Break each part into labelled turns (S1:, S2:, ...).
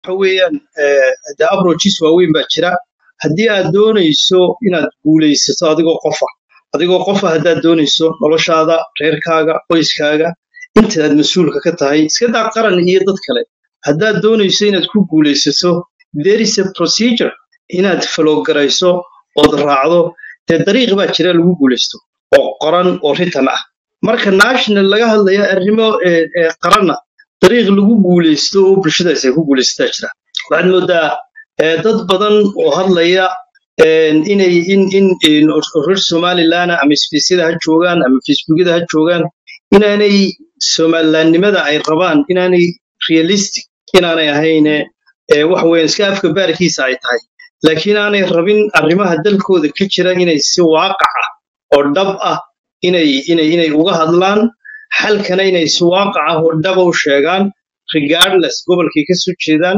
S1: waxa weeyaan de approaches waaweyn baa jira haddii aad doonayso inaad guulaysato adigoo qofa adigoo qofa haddaad doonayso noloshaada reerkaaga qoyskaaga intaad mas-uulka ka tahay iska daa qaran iyo dad kale haddaad doonayso inaad ku guulaysato there is a procedure inaad falowgarayso ood raacdo dee dariiq baa jira lagu guulaysto oo qoran oo ritan ah marka national laga hadlayo arrimo qaranna dariiq lagu guulaysto oo bulshadaas ay ku guulaysataa jira waxaad moodaa dad badan oo hadlaya inay in in reer somaliland ama sbeysyada ha joogaan ama facebookyada ha joogaan inaanay somalilandnimada ay rabaan inaanay realistic inaanay ahayne waxa weeyaan iska afka baarkiisa ay tahay laakiin aanay rabin arrimaha dalkooda ka jira inay si waaqac ah oo dhab ah inay inay inay uga hadlaan xalkana inay si waaqac ah oo dhaba u sheegaan regardless gobolkay ka soo jeedaan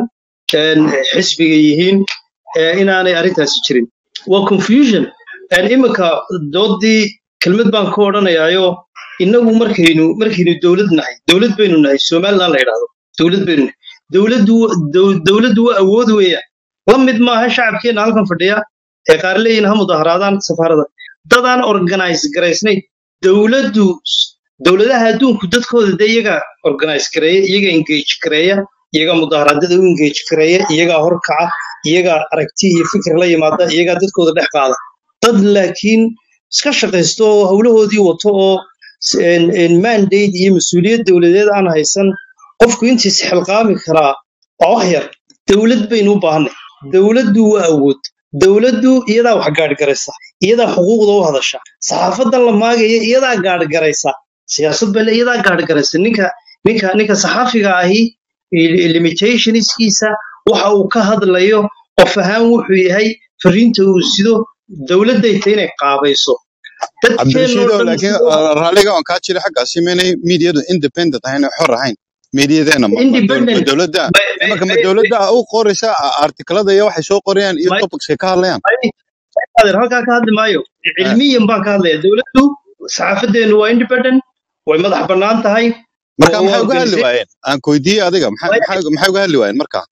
S1: xisbiga yihiin inaanay arrintaasi jirin waa confusion iminka doodii kelmad baan ka odhanayaayo innagu markaynu markaynu dowlad nahay dowlad baynu nahay somaliland la yidhaahdo dowlad baynu nahay dowladdu dowladdu waa awood weeyaan la mid maaha shacabkeenna halkan fadhiya ee qaar leeyihin ha mudaharaadaan safaarada dadaan organize garaysnayn dowladdu dowladaha adduunku dadkooda dee iyaga organize gareeya iyaga engage gareeya iyagaa mudaharaadada u engage gareeya iyagaa horkaca iyagaa aragti iyo fikir la yimaada iyagaa dadkooda dhex qaada dad laakiin iska shaqaysto oo howlahoodii wato oo mandate iyo mas-uuliyad dowladeed aan haysan qofku intiis xilqaami karaa waa wax yar dowlad baynu u baahanay dowladdu waa awood dowladdu iyadaa wax gaadhgaraysa iyadaa xuquuqda u hadasha saxaafadan la maagaya iyadaa gaadhgaraysa siyaasad bale iyadaa gaadhgaraysa ninka ninka ninka saxaafiga ahi limitationskiisa waxa uu ka hadlayo qof ahaan wuxuu yahay fariinta uu sido dowladday ta inay qaabayso
S2: cabdirashiidow laakiin raalliga on kaa jira xaggaasi maynay miidiyadu independent ahayn xor ahayn miidiyadeena dowladda marka ma dowladda u qoraysa artiklada iyo waxay soo qorayaan iyo topicskay ka hadlayaan
S1: halkaa ka hadli maayo cilmiyan baan ka hadlaya dowladdu saxaafadeenu waa independent way madax bannaan tahay
S2: marka maxay uga hadli waayeen aan koydiyey adiga maxay uga hadli waayeen marka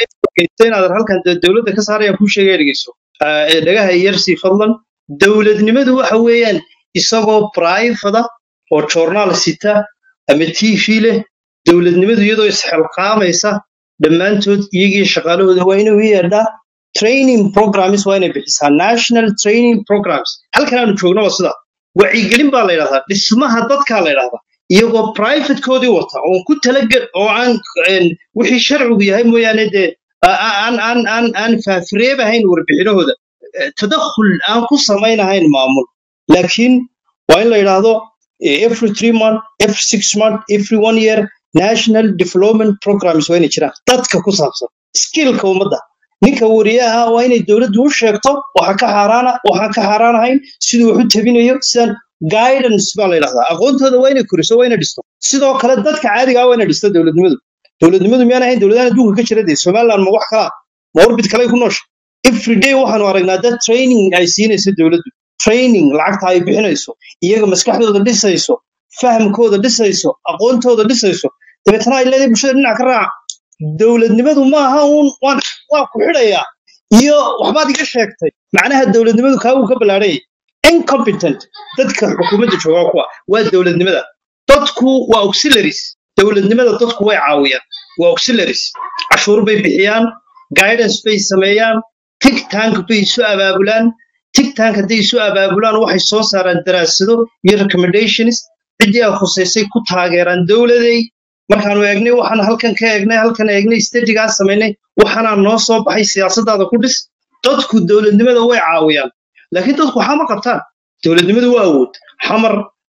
S1: inaad halkan dowladda ka saarayaan kuu sheegaya dhegeyso dhagaha yarsii fadlan dowladnimadu waxa weeyaan isagoo brifada oo joornaal sita ama tv leh dowladnimadu iyadoo isxilqaamaysa dhammaantood iyagii shaqaalahooda waa inuu yeedhaa training programs waa inay bixisaa national training programs halkan aanu joogno waa sida wacyigelin baa la yidhahdaa dhismaha dadkaa la yidhahdaa iyagoo privatekoodii wata oon ku talagel oo aan wixii sharcigu yahay mooyaane dee aan aan aan aan faafireebahayn warbixinahooda tadakhul aan ku samaynahayn maamul laakiin waa in la yidhaahdo every three month every six month every one year national development programs waa inay jiraan dadka ku saabsan skillka ummadda ninka wariyaha waa inay dowladdu u sheegto waxa ka xaaraana waxaan ka xaaraanahayn siduu wax u tabinayo sidaan guidance baa la yidhahdaa aqoontooda waa inay koriso waa inay dhisto sidoo kale dadka caadiga ah waa inay dhisto dowladnimadu dowladnimadu miyaan ahayn dowladahan adduunka ka jira dee somaliland ma wax kalaa ma orbit kale ku noosha everyday waxaanu aragnaa dad training ay siinayso dowladdu training lacagta ay bixinayso iyaga maskaxdooda dhisayso fahamkooda dhisayso aqoontooda dhisayso dabeetana ay leedahay bulshada dhinac ka raaca dowladnimadu maaha uun waan waan ku xidhayaa iyo waxbaad iga sheegtay macnaha dowladnimadu kaa wuu ka ballaadhanyay incompetent dadka xukuumadda jooga kuwa waa dowladnimada dadku waa auxiliaries dowladnimada dadku way caawiyaan waa auxiliaries cashuur bay bixiyaan guidance bay sameeyaan tig tank bay isu abaabulaan tig tank hadday isu abaabulaan waxay soo saaraan daraasado iyo recommendations ciddii ay khusaysay ku taageeraan dowladay markaanu eegnay waxaan halkan ka eegnay halkan eegnay stadigaa samaynay waxaanaa noo soo baxay siyaasadaada ku dhis dadku dowladnimada way caawiyaan laakiin dadku waxaa ma qabtaan dowladnimadu waa awood xamar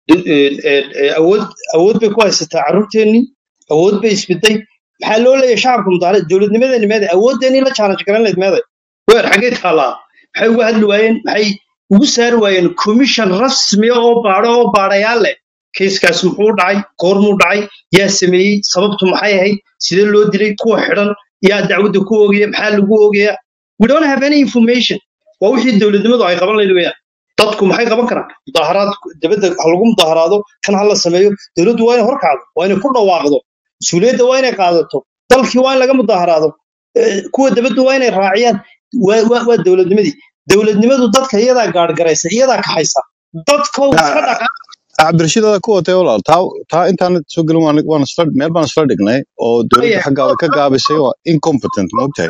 S1: awood awood bay ku haysataa carruurteennii awood bay isbiday maxaa loo leeyahay shacabka mudaarad dowladnimadeeni meeday awooddeenii la challenge garan layd meeday weer xaggee taallaa maxay uga hadli waayeen maxay ugu saari waayeen commission rasmiya oo baadho oo baadhayaal leh keiskaas muxuu dhacay goormuu dhacay yaa sameeyey sababtu maxay ahayd sidee loo dilay kuwa xidhan yaa dacwadda ku oogaya maxaa lagu oogayaa we don't have any information waa wixii dowladnimadu ay qaban lahayd weeyaan dadku maxay qaban karaan mudaharaad dibadda ha lagu mudaharaado kan ha la sameeyo dowladdu waa inay horkacdo waa inay ku dhawaaqdo mas-uuliyadda waa inay qaadato dalkii waa in laga mudaharaado kuwa dabaddu waa inay raaciyaan waa waa- waa dowladnimadii dowladnimadu dadka iyadaa gaadhgaraysa iyadaa kaxaysa dadkow iska dhaqa
S2: cabdirashiidada ku watay walaal taa taa intaan soo gelin waan waan isla meel baan isla dhignay oo dowladda xaggaada ka gaabisay waa incompetent moogtahay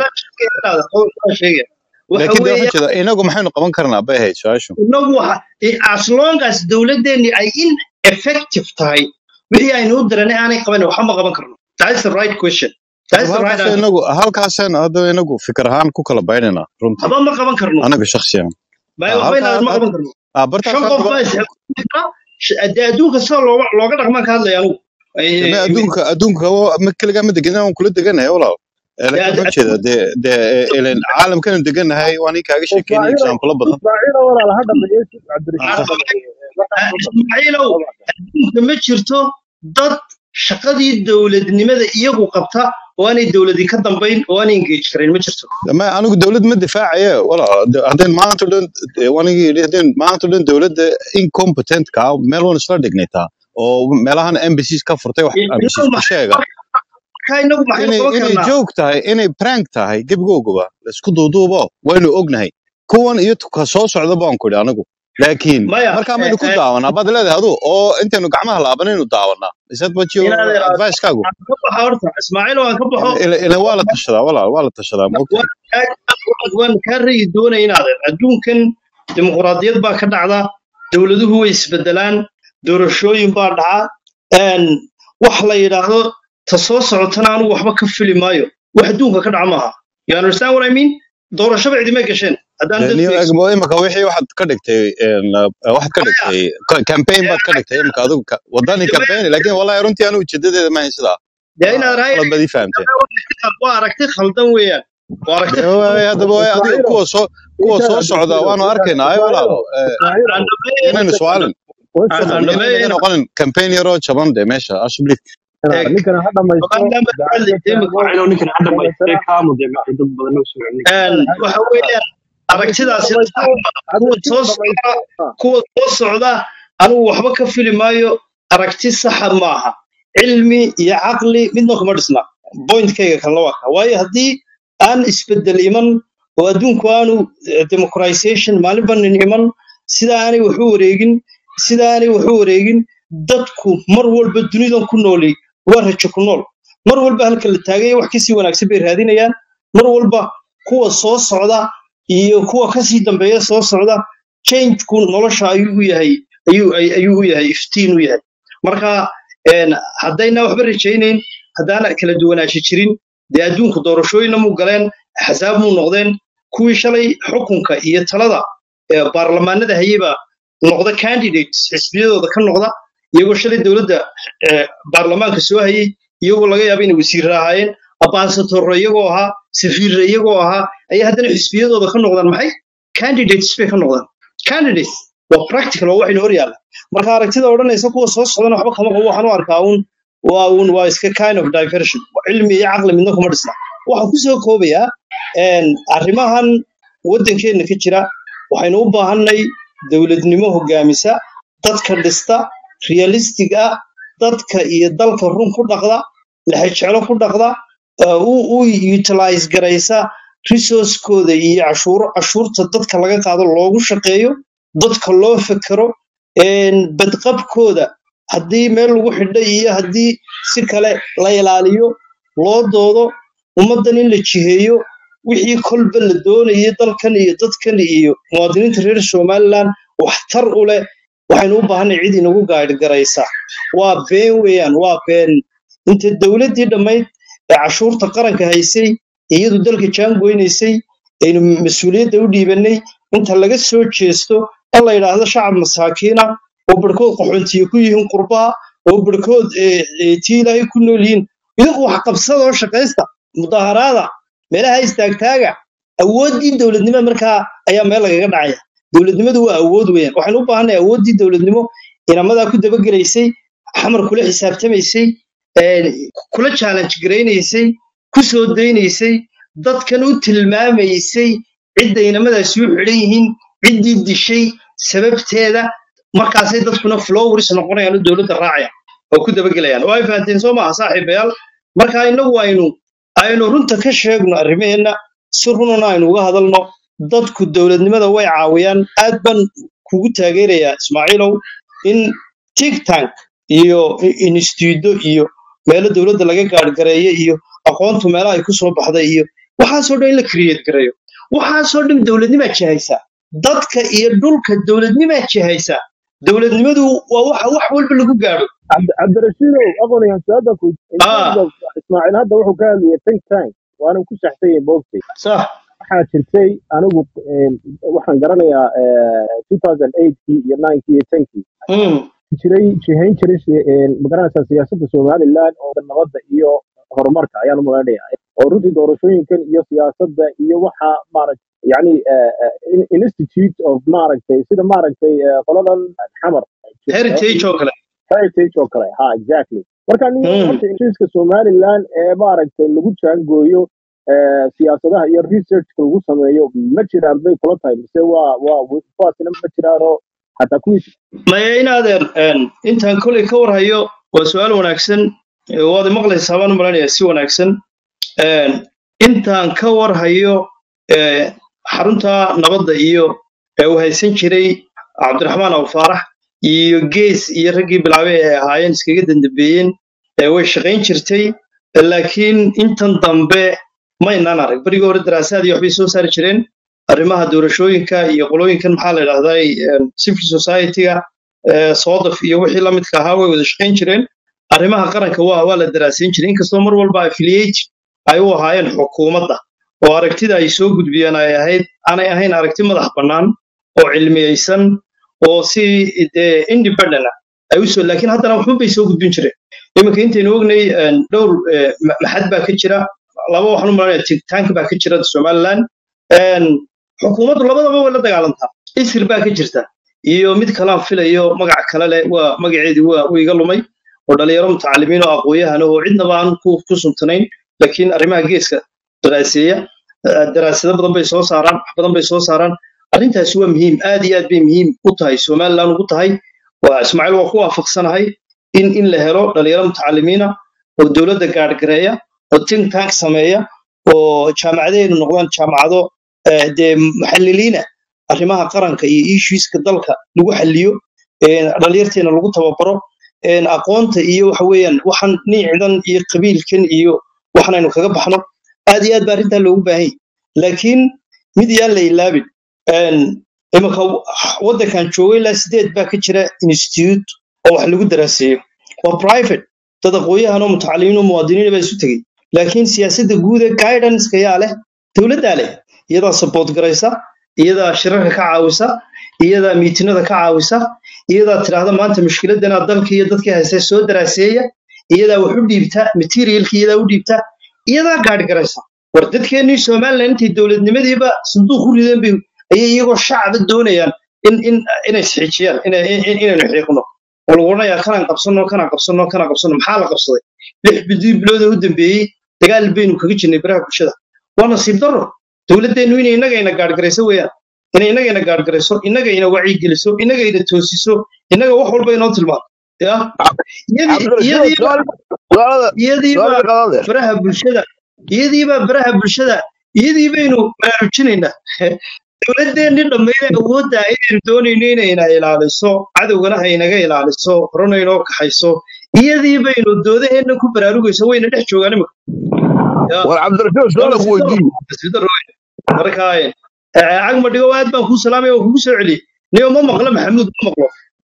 S1: sheegaya waxa
S2: laakiin de
S1: weeye
S2: waxaan jeedaa inagu maxaynu qaban karnaa bay ahayd su-aashu
S1: inagu waxa as long as dowladdeeni ay ineffective tahay wixii aynu u diranay aanay qaban waxba ma qaban karno that's the right question that's the right
S2: halkaas
S1: answer
S2: inagu halkaasaan hadda inagu fikir ahaan ku kala baynayna runtii
S1: waxba ma qaban karno
S2: anaga shakhsiyan
S1: bay
S2: Ah,
S1: waxba inaadan ma
S2: halkaa
S1: qaban karno
S2: ah, bartaas
S1: shan qof
S2: hadda
S1: baa isxilqaami kara sh- dee adduunka sida looga looga dhaqmaan ka hadlaya anugu Ay-
S2: deme adduunka adduunka waa- ma keligaa ma degan aan kula deganahay walaal Eh,
S1: dee
S2: laakiin
S1: ad-
S2: waxaan jeedaa dee dee eh, ileen caalamkanu deganahay waan ii kaaga sheekeynay
S3: ismaaciilow
S2: exaampulo badan
S3: ismaaciilow walaal ha dhameeyo cabdirashiid ha
S2: Ah,
S3: dhameeyo
S1: ismaaciilow adduunka ma jirto dad shaqadii dowladnimada iyagu qabta oo aanay dowladii ka dambayn oo aanay engage karayn ma jirto
S2: ma anigu dowlad ma difaacaye walaal de- haddeen maanta o dhan eh, waan igi yidhi haddeen maanta o dhan dowladda incompetent ka meel waan isla dhignay taa oo meelahan embassies ka furtay wax embassies
S1: inagu
S2: ku
S1: maxay
S2: sheega
S1: markaa inagu maxaynu
S2: inay
S1: qaban
S2: inay
S1: karnaa
S2: joog tahay inay prank tahay gebigooguba laisku duuduubo waynu ognahay kuwan iyo ka soo socda baan ku idhi anigu laakiin
S1: maya
S2: markaa
S1: eh,
S2: maynu ku
S1: eh,
S2: daawanaa baad leedahay adu oo intaynu gacmaha laabanaynu daawanaa isad what your
S1: inaad
S2: advicekaagu
S1: aan ka baxo horta ismaaciil waan ka baxo
S2: ila ila waa la tashadaa walaal waa la tashadaa maogtahay
S1: waan kaa waan kaa ragi doonaya inaadan adduunkan dimuqraadiyad baa ka dhacda dowladuhu way isbedelaan doorashooyin baa dhaca een, wax la yidhaahdo ta soo socotana anigu waxba ka fili maayo wax adduunka ka dhaca maaha you understand what I mean doorashaba cidimay gasheen haddaan
S2: dee niyo
S1: dadku
S2: egmo imika wixii waxaad ka dhigtay een, uh, waxaad ka dhigtay ka- campaign baad ka dhigtay imika adigu ka- wadani campaign laakiin wallahi runtii anigu ujeedadeeda maahayn sidaa
S1: dee inaad rahay
S2: qalad baad ii fahamteen
S1: waa aragti khaldan weeyaan waa aragti
S2: dee
S1: khaldan
S2: waay haddaba waay adiga
S3: ismaaciilow
S2: kuwa soo kuwa
S3: intaan
S2: soo socda
S3: cabdirashiidow
S2: waanu
S3: intaan
S2: arkaynaa ay walaalo
S3: ismaaciilow
S2: Eh,
S1: aan
S3: ismaaciilow
S1: dhameeyo
S2: inaynu su'aalin
S3: one
S1: aan
S3: second
S1: aan
S2: fadlan inayna
S1: dhameeyo
S2: noqonin campaign yaroo jaban de meesha ashubli
S3: Ah, ninkana ha dhamaysto
S1: maadaama
S3: gacanta
S1: hadlaysa imika
S3: taago
S4: waxaynu ninkan hadda bay
S3: dabeetana
S4: kaamu dee maxay dad badan u soo celin
S1: een, waxa weeyaan aragtidaasi
S3: dhamaysto
S1: kuwa
S3: adiga
S1: soo
S3: si
S1: socda
S3: dhamaysto
S1: kuwa soo socda anigu waxba ka fili maayo aragti saxa maaha cilmi iyo caqli midna kuma dhisna pointkayga kalna waa kaa waayo haddii aan isbedel iman oo adduunku aanu eh, democratization maalinba nin iman sida aanay wax u wareegin sida aanay wax u wareegin dadku mar walba dunidan ku nooli waa rajo ku nool mar walba halka la taagaya wax kasii wanaagsan bay raadinayaan mar walba kuwa soo socda iyo kuwa kasii dambeeya soo socda changeku nolosha ayuu u yahay ayuu ay- ayuu u yahay iftiin u yahay marka een, haddayna waxba rajaynayn haddaana kala duwanaashi jirin dee adduunku doorashooyinna muu galeen axsaab muu noqdeen kuwii shalay xukunka iyo talada ee baarlamaanada hayeyba noqda candidates xisbiyadooda ka noqda iyagoo shalay dowladda ee, baarlamaanka soo hayey iyagoo laga yaaba inay wasiirra ahaayeen ambaasadorro iyagoo ahaa safiirra iyagoo ahaa ayaa haddana xisbiyadooda ka noqdaan maxay candidates bay ka noqdaan candidates waa practical waa waxayna hor yaalla marka aragtida odhanaysa kuwa soo socdana waxba kama qabo waxaan u arkaa uun waa uun waa iska kind of diversion cilmi iyo caqli midna kuma dhisna waxaan kusoo koobayaa een, arrimahan waddankeenna ka jira waxaynu u baahanay dowladnimo hogaamisa dadka dhista realistic ah dadka iyo dalka run ku dhaqda lexejeclo ku dhaqda uh, u u utilize garaysa resource-kooda iyo cashuuro cashuurta dadka laga qaado loogu shaqeeyo dadka loo fekero een, badqabkooda haddii meel lagu xidhay iyo haddii si kale la ilaaliyo loo doodo ummaddan in la jiheeyo wixii kolba la doonayay dalkan iyo dadkan iyo muwaadiniinta reer somaliland waxtar u leh waxaynu u baahanay cid inagu gaadhgaraysa waa been weeyaan waa been inta dowladdii dhammayd ee cashuurta qaranka haysay iyadu dalka jaangoynaysay aynu mas-uuliyadda u dhiibanay inta laga soo jeesto in la yidhaahdo shacab masaakiina oo barhkood qaxoontiye ku yihiin qurbaha oo barhkood eh, eh, tii ilaahay ku nool yihiin idinku wax qabsada oo shaqaysta mudaharaada meelaha istaagtaaga awooddii dowladnimo markaa ayaa meel lagaga dhacaya dowladnimadu waa awood weeyaan waxaynu u baahanay awooddii dowladnimo inamadaa ku dabagelaysay xamar kula xisaabtamaysay een, kula challenge garaynaysay ku soo daynaysay dadkan u tilmaamaysay cidda inamadaasi u xidhan yihiin ciddii dishay sababteeda markaasay dadkuna flowers noqonayaan oo dowladda raacaya oo ku dabagelayaan oo ay fahanteen soo maaha saaxiibayaal marka innagu aynu aynu runta ka sheegno arrimaheenna si runana aynu uga hadalno dadku dowladnimada way caawiyaan aad baan kugu taageerayaa ismaaciilow in tik tank iyo instituudo iyo meelo dowladda laga gaadhgareeyo iyo aqoontu meelaha ay ku soo baxday iyo waxaasoo dhan in la create gareeyo waxaasoo dhan dowladnimaa jihaysaa dadka iyo dhulka dowladnimaa jihaysaa dowladnimadu waa waxa wax walba lagu gaadho
S3: cabdi- cabdirashiidow aqoonyahan su-aada ku in
S1: ah
S3: terms of ismaaciil hadda wuxuu ka hadlayay think tank waanan ku saxsan yahay moogtay
S1: sax
S3: waxaa jirtay anigu een, waxaan garanayaa eh, 2008kii iyo 9kii iyo 10kii
S1: mm.
S3: jiray jihayn jiray si- een, magaranaysaa siyaasadda somaliland oo nabadda iyo horumarka ayaan u malaynayaa oo runtii doorashooyinkan iyo siyaasadda iyo waxa maaragtay yani eh, eh, in- institute of maaragtay sida maaragtay eh, qoladan xamar
S1: heritage oo kale
S3: heritage oo kale ha exactly marka nin
S1: mm.
S3: horta institutka somaliland ee maaragtay lagu jaangooyo eh, siyaasadaha iyo researchka lagu sameeyo ma jiraan bay kula tahay mise waa waa kuwaasina ma jiraanoo hataa kuwii
S1: maya in adeer een, intaan kolay ka warhayo waa su-aal wanaagsan ee waad maqlaysaa baan u malaynayaa si wanaagsan Een, intaan ka warhayo ee, xarunta nabadda iyo ee uu haysan jiray cabdiraxmaan awfaarax iyo gees iyo raggii bilaabay ee ahaayeen iskaga dandambeeyeen ee way shaqayn jirtay laakiin intan dambe maynaan arag berigii hore daraasaad iyo waxbay soo saari jireen arrimaha doorashooyinka iyo qolooyinkan maxaa la idhahdaa een, civil society-ga ee, soodaf iyo wixii la midka ahaa way wada shaqayn jireen arrimaha qaranka waa waa la daraasayn jiray inkastoo mar walba affiliate ay u ahaayeen xukuumadda oo aragtida ay soo gudbiyeen ay ahayd aanay ahayn aragti madax bannaan oo cilmiyeysan oo si dee independent ah ay usoo laakiin haddana waxba bay soo gudbin jireen iminka intaynu ognay een, dhowr ee, ma- maxad baa ka jira laba waxaan u malanaya tigtank baa ka jira somaliland Een, xukuumaddu labadaba way la dagaalantaa isir baa ka jirta iyo mid kalaan filayo magac kale leh waa magaceedii waa waa iga lumay oo dhalinyaro mutacalimiin oo aqooyahan oo cidnaba aan ku ku suntanayn laakiin arrimaha geeska daraaseeya eh, daraasado badan bay soo saaraan wax badan bay soo saaraan arrintaasi waa muhiim aad iyo aad bay muhiim u tahay somaliland ugu tahay waa ismaaciil waa ku waafaqsanahay in in la helo dhalinyaro mutacalimiina oo dowladda gaadhgareeya oo think tank sameeya oo jaamacadaheenu noqdaan jaamacado eh, dee muxalliliina arrimaha qaranka iyo issueska dalka lagu xalliyo een, dhalinyarteena lagu tababaro een, aqoonta iyo waxa weeyaan waxaan niicidan iyo qabiilkan iyo waxanaynu kaga baxno aad iyo aad baa arrintaa loogu baahan yahay laakiin mid yaan la ilaabin een, iminka waddankan joogay ilaa sideed baa ka jira institute oo wax lagu daraaseeyo waa private dad aqooyahan oo mutacalimiin oo muwaadiniin baa isu tegey laakiin siyaasadda guud ee guidance yaa leh dowladdaa leh iyadaa support garaysa iyadaa shirarka ka caawisa iyadaa miitinada ka caawisa iyadaa tidhaahda maanta mushkiladana dalka iyo dadkii haystay soo daraaseeya iyadaa wax u dhiibta materialka iyadaa u dhiibta iyadaa gaadh garaysa war dadkeennii somaliland intay dowladnimadiiba sanduuq u rideen bay ayay iyagoo shacaba doonayaan in in inay isxiijiyaan inay in- inaynu xiiqno oo lagu odhanayaa kanaan qabsanno kanaan qabsanno kanaan qabsanno maxaa la qabsaday lix bidii bilood oo u dambeeyey dagaal baynu kaga jirnay baraha bulshada waa nasiib darro dowladdeennu inay innagayna gaadhgarayso weeyaan inay innagayna gaadhgarayso innagayna wacyigeliso innagayna toosiso innaga wax walba inoo tilmaanto ya iyadii
S5: cabdirashiid
S1: iyadiiba
S5: su'aal su'aalada
S1: iyadiiba
S5: su'aal ka qadan
S1: baraha bulshada iyadiiba baraha bulshada iyadii baynu baraarujinaynaa dowladdeenni dhammayda awoodda ayaynu doonayno inayna ilaaliso cadowgana haynaga ilaaliso horena inoo kaxayso iyadii baynu doodaheenna ku baraarugayso wayna dhex joogaan imika ya
S5: war cabdirashiid
S1: waa
S5: su'aal ku
S1: nasiib darro
S5: weydiin
S1: nasiib darro weyn marka eh, cagma dhigo aad baan kuu salaamaya oo kugu soo celiyey niyo ma maqlo maxamuud ma maqlo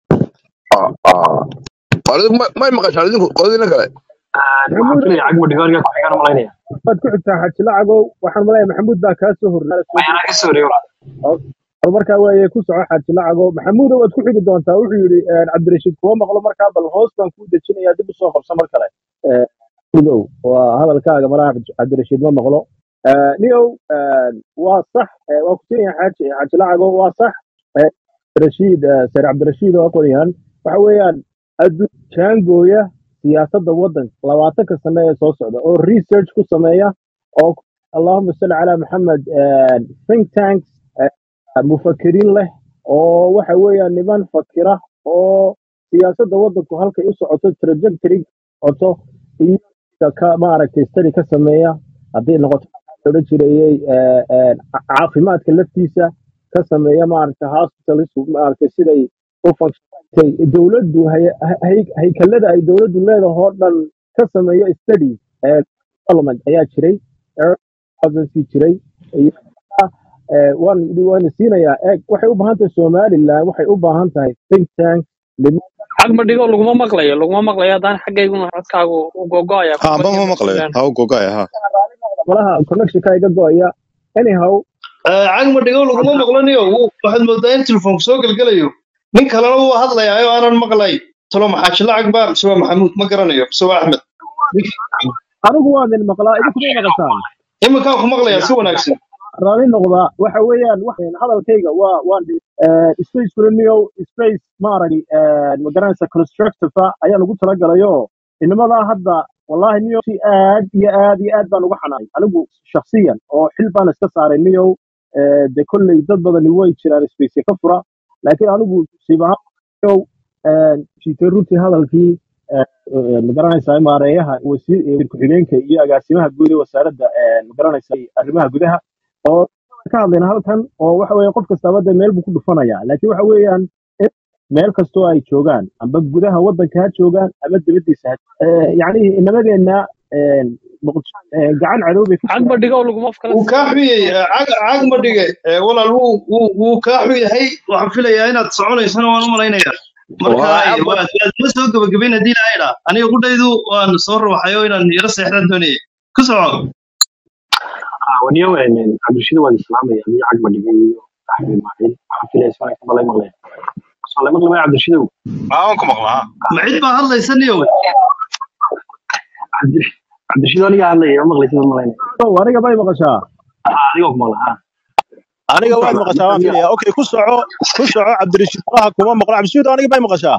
S5: adigu ma- may maqashaan idinku qodina kale
S4: waxaan
S3: maxamuud
S4: filaya cagma dhigooniga ku xigaan malaynaya
S3: waad ku xigtaa xaji lacagow waxaan malaya maxamuud baa kaa soo horreeya soo
S4: mayanaa ka soo wareego
S3: bal markaa waaye ku soco xaji lacagow maxamuudow waad ku xigi doontaa wuxuu yidhi eh, cabdirashiid kuma maqlo markaa bal hoos baan kuu dejinayaa dib usoo qabso mar kale Eh, maxamuudow waa hadalkaaga malaha cabdirashiid ma maqlo Eh, niyow eh, waa sax eh, waa ku siinaya xaji xaji lacagow waa sax Eh, cabdirashiid eh, seer cabdirashiid oo aqoonyahan waxa weeyaan adduun jaangooya siyaasadda waddanka labaatanka sane ee soo socda oo research ku sameeya oo allahuma salli calaa maxamed eh, think tanks eh, mufakiriin leh oo waxa weeyaan niman fakira oo siyaasadda waddanku halkay u socoto trajectory socoto iyo ka maaragtay study ka sameeya hadday noqoto waxaa la odhan jirayey eh, eh, ca- caafimaadka laftiisa ka sameeya maaragta hospitals maaragta siday u functiontay dowladdu hay- hay- haykalada ay dowladdu leedahay oo dhan ka sameeya studies eh, parliament ayaa jiray agency jiray iyo eh, waan waan siinayaa eeg waxay u baahan tahay somaliland waxay u baahan tahay think tank
S4: xag ma dhigo laguma maqlayo laguma maqlayo haddaan xaggayguna codkaagu u gogoaya
S2: ha
S4: kuba
S2: amba ma maqlayo
S4: yamalan
S2: ha u gogaya ha
S3: malaha connectionka iga go'aya anyhow
S1: cagma dhigow laguma maqlanayo wuu- waxaad moodaa in telefoonku soo gelgelayo nin kalena wuu hadlayaayo aanan maqlay talo maxaa jilacag baa mise waa maxamuud ma garanayo mise waa axmed
S3: anigu waan idin maqlaa idinkuma maqashaan
S1: iminkaan ku maqlayaa si wanaagsan
S3: raali noqdaa waxa weeyaan wax- hadalkayga waa waan space colonial space maaragi magaranaysa constructive ayaa lagu talagalayo inamadaa hadda wallahi niyo si aad iyo aad iyo aad baan uga xanaanay anigu shakhsiyan oo xil baan iska saaray niyow Eh, de kolley dad badani way jiraan space ka fura laakiin anigu siib ahaan niyow jiitay runtii hadalkii eh, eh, magaranaysa maareeyaha wasiir eh, ku-xigeenka iyo agaasimaha guud ee wasaaradda eh, magaranaysa arrimaha gudaha oo ka hadlayna halkan oo waxa weeye qof kastaaba dee meel buu ku dhufanaya laakiin waxa weeyaan in meel kastoo ay joogaan amba gudaha waddanka ha joogaan ama dibaddiisa ha Eh, yacni inamadeenna eh, Muqdisho, eh, gacan cadow bay ku
S4: xag ma
S3: jiraan
S4: dhigo laguma kala
S1: wuu kaa xuyey cag ma dhige Eh, walaal wuu wuu wuu kaa xuyahay waxaan filayaa inaad soconaysana waan u malaynayaa marka
S5: waa
S1: eh,
S5: cagma
S1: waad waad ma soo gabagabayn haddii ilaahay dhaa aniga qudhaydu waan soo ruuxayo inaan yaro seexdaan doonayay ku soco
S4: waniyo cabdishida waad islaamaya adiyo cag ma dhigay iyo axmed maciil waxaan filaya si wanaagsan baa lay maqlaya soo lay maqli maya cabdishidow
S2: aan ku maqlaa
S1: ma cid baa hadlaysa niyow
S4: cabdishido aniga hadlaya ma maqlaysid ma malaynaya
S3: Oh, aniga bay maqashaa
S4: adigoo ku maqla ha
S3: aniga
S4: ku
S3: waad
S4: socda
S3: maqashaa waan
S4: adiga
S3: filaya okay ku soco ku soco cabdirashiid malaha kuma maqlo cabdirashiid aniga bay maqashaa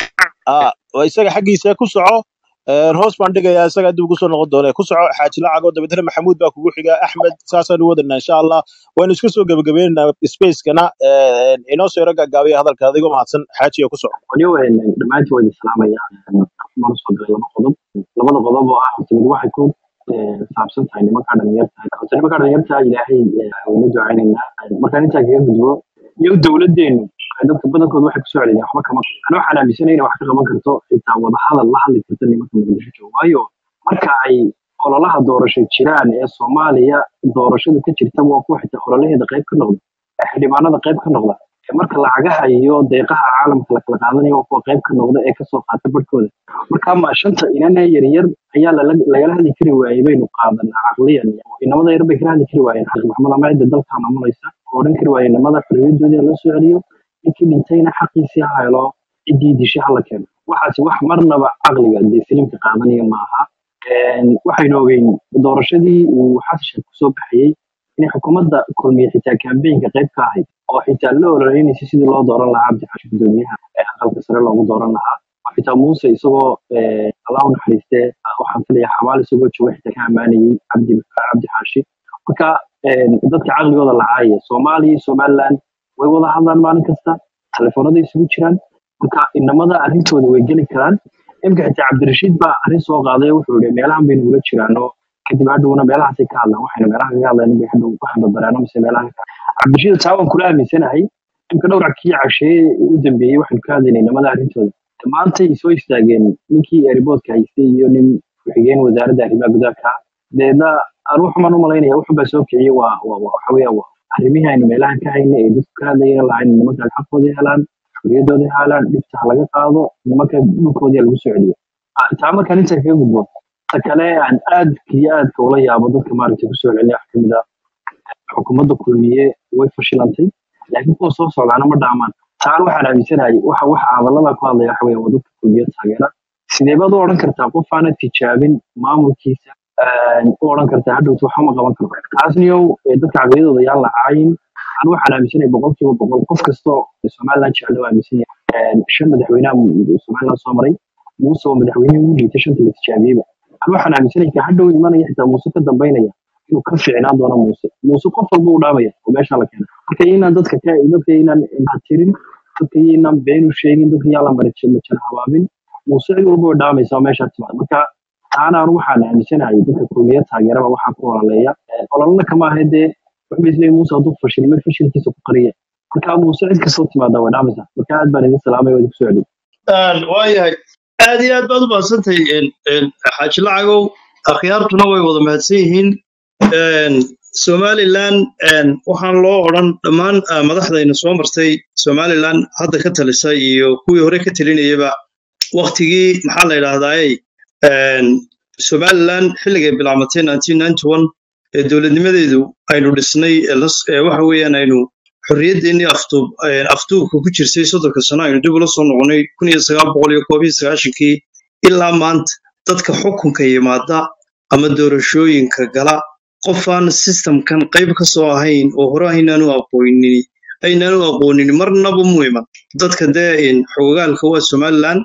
S3: ah waa isaga xaggiisa ku soco Een, hoos baan dhigayaa isaga dib ugu soo noqon doona ku soco xaaji lacago dabeetana maxamuud baa kugu xiga axmed saasaan u wadanaa insha allah waynu iska soo gebagabeynaa spacekana een, inoo soo yaro gaagaabiya hadalka adigoo mahadsan xaajiga ku soco
S4: waniyo dhammaantiin waad islaamaya mana soo galay laba qodob labada qodob oo ah horta mid waxay ku eh, saabsan tahay nimankaa dhalinyarta horta nimankaa dhalinyarta ilaahay eh, wayna ducaynaynaa markaan intaa kaga gudbo iyo dowladdeenu dadka badankooda waxay kusoo celiyaan waxba kama ana waxaan aaminsanay inay wax ka qaban karto xitaa wadahadal la hadli karta nimanka muqdisho jooga waayo marka ay ololaha doorasho jiraan ee soomaaliya doorashada ka jirta waa kuwa xitaa ololaheeda qayb ka noqda ee xildhibaanada qayb ka noqda ee marka lacagaha iyo deeqaha caalamka la kala qaadanayo waa kuwa qayb ka noqda ee kasoo qaata barhkooda marka ma shanta inana yaryar ayaa lala- lagala hadli kari waayey baynu qaadanaa caqliyan inamada yar bay kala hadli kari waayeen xaq maxamed ama cidda dalka maamulaysa oo odhan kari waayeen inamada xorriyadoodii loo soo celiyo ninkii dhintayna xaqiisii ha helo ciddii dishay hala keeno waxaasi wax marnaba caqliga dee filimka qaadanaya maaha Een, waxaynu ogeyn doorashadii uu xasan sheekh kusoo baxayey inay xukuumadda kulmiye xitaa kambeynka qayb ka ahayd oo xitaa la ololeynaysa sidii loo dooran lahaa cabdi xashi gudoomiyaha ee aqalka sare loogu dooran lahaa oo xitaa muuse isagoo eh, allah u naxariiste waxaan filayaa xabaal isagoo jooga xitaa ka ammaanayey cabdi cabdi xaashi marka een, dadka caqligooda lacaaya soomaaliya iyo somaliland way wada hadlaan maalin kasta telefoonada isugu jiraan marka inamada arrintooda way geli karaan imika xitaa cabdirashiid baa arrin soo qaaday oo wuxuu yihi meelahan baynu ula jiraano kadib hadhowna meelahaasay ka hadlaan waxayna meelaha kaga hadlaan bay hadhow waxaan babaraano mise meelaha ka cabdirashiid taa waan kula aaminsanahay imka dhowr kii casheeye u dambeeyey waxaanu ka hadlaynay inamada arrintooda maantay soo istaageen ninkii airboodka haystay iyo nin ku-xigeen wasaaradda arrimaha gudaha ka deedna aan wuxumaan u malaynaya wuxunbaa soo kiciyey waa waa- waa- waxa weeyaan waa arrimihii aynu meelahan ka hayna ee dadku ka hadlayeen lahayn nimankaan xaqooda helaan xorriyadooda helaan dhibta ha laga qaado nimanka dhulkoodii ha lagu soo celiyo Ah, taa markaan intaa kaga gudbo ta kale aan aadka iyo aadka ula yaabo dadka maaragtay kusoo celinaya wax kamid ah xukuumadda kulmiye way fashilantay laakiin kuwa soo socdaana ma dhaamaan taan waxaan aaminsanahay waxa waxa hadallada ku hadlaya waxa weeye waa dadka kulmiye taageera sidee baad u odhan kartaa qof aanad tijaabin maamulkiisa een, u odhan kartaa hadhowta waxba ma qaban karo taasniyow ee dadka caqliyadooda yaan la caayin anu waxaan aaminsanahay boqolkiiba boqol qof kasta oo somaliland jecel waa aaminsan yahay Een, shan madaxweynaha somaliland soo maray muuse oo madaxweynihii ugu liitay shanta la tijaabiyeyba anu waxaan aaminsanahay ka hadhow imanaya xitaa muuse ka dambaynaya inuu ka fiicnaan doono muuse muuse qof walba u dhaamaya oo meesha la keena marka inaan dadka ka dadka inaan indhatirin dadka inaan been u sheegin dadka yaan la marajin habaabin muuse cid walba way dhaamaysa oo meesha timaada marka taana anu waxaan aaminsanahay dadka kulmiya taageeraba waxaa ku olaleeya ololana kama ahe dee wuxuu isleeyahay muuse hadduu fashilmay fashilkiisa ku qariya marka muuse cid kastoo timaada way dhaamaysaa marka aad baan idin salaamay waa idinku soo celin
S1: waayahay aad iyo aad baad u mahadsantahay xaaji lacagow akhyaartuna way wada mahadsan yihiin somalilan waxaan loo odhan dhammaan madaxdayna soo martay somalilan hadda ka talisa iyo kuwii hore ka talinayaba waktigii maxaa la yidhahdaaye somalilan xilligay bilaabmatay ee dowladnimadeedu aynu dhisnay waxa weeyaan aynu xorriyaddeenii afduubka ku jirtay soddonka sano aynu dib ula soo noqonnay kii ilaa maanta dadka xukunka yimaada ama doorashooyinka gala qofaan sistamkan qayb ka soo ahayn oo hore aynaanu aqoonin aynaanu aqoonin marnaba mu iman dadka dee xogogaalka waa somalilan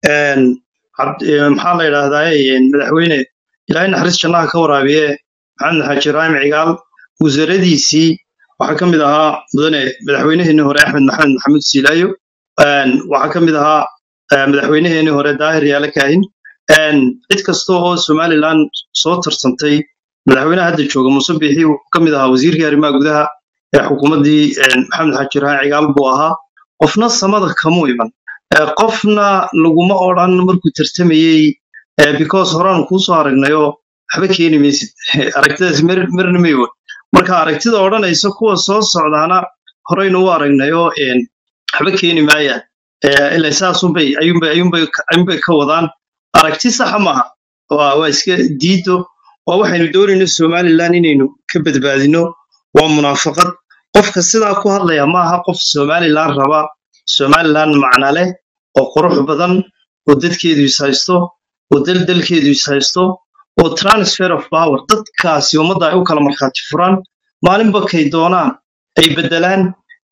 S1: maxaa la yidhaahdaa madaxweyne ilaahay naxariis jannaha ka waraabiye maxamed xaaji ibraahim cigaal wasaaradiisii waxaa ka mid ahaa mudane madaxweyneheenii hore axmed maxamed maxamuud siilaayo waxaa ka mid ahaa madaxweyneheenii hore daahir yaale kaahin cid kasta oo somalilan soo tarsantay madaxweynaha hadda jooga muuse biixi wuxuu ka mid ahaa wasiirkii arrimaha gudaha ee xukuumaddii maxamed xaaji ibraahim cigaal buu ahaa qofna samada kamu iman qofna laguma odran markuu tartamayey because horaanu kuu soo aragnayoo waxba keeni maysid aragtidaas marna may wod marka aragtida odhanaysa kuwa soo socdaana horeynu u aragnayoo waxba keeni maayaan ila saasunbay ayuunbay ka wadaan aragti saxa maaha waa iska diido waa waxaynu doonayno somalilan inaynu ka badbaadino waa munaafaqad qofka sidaa ku hadlaya maaha qof somalilan raba somalilan macna leh oo qurux badan oo dadkeedu is haysto oo daldalkeedu is haysto oo transfer of power dadkaasi ummadda ay u kala markhaati furaan maalinba kay doonaan ay beddelaan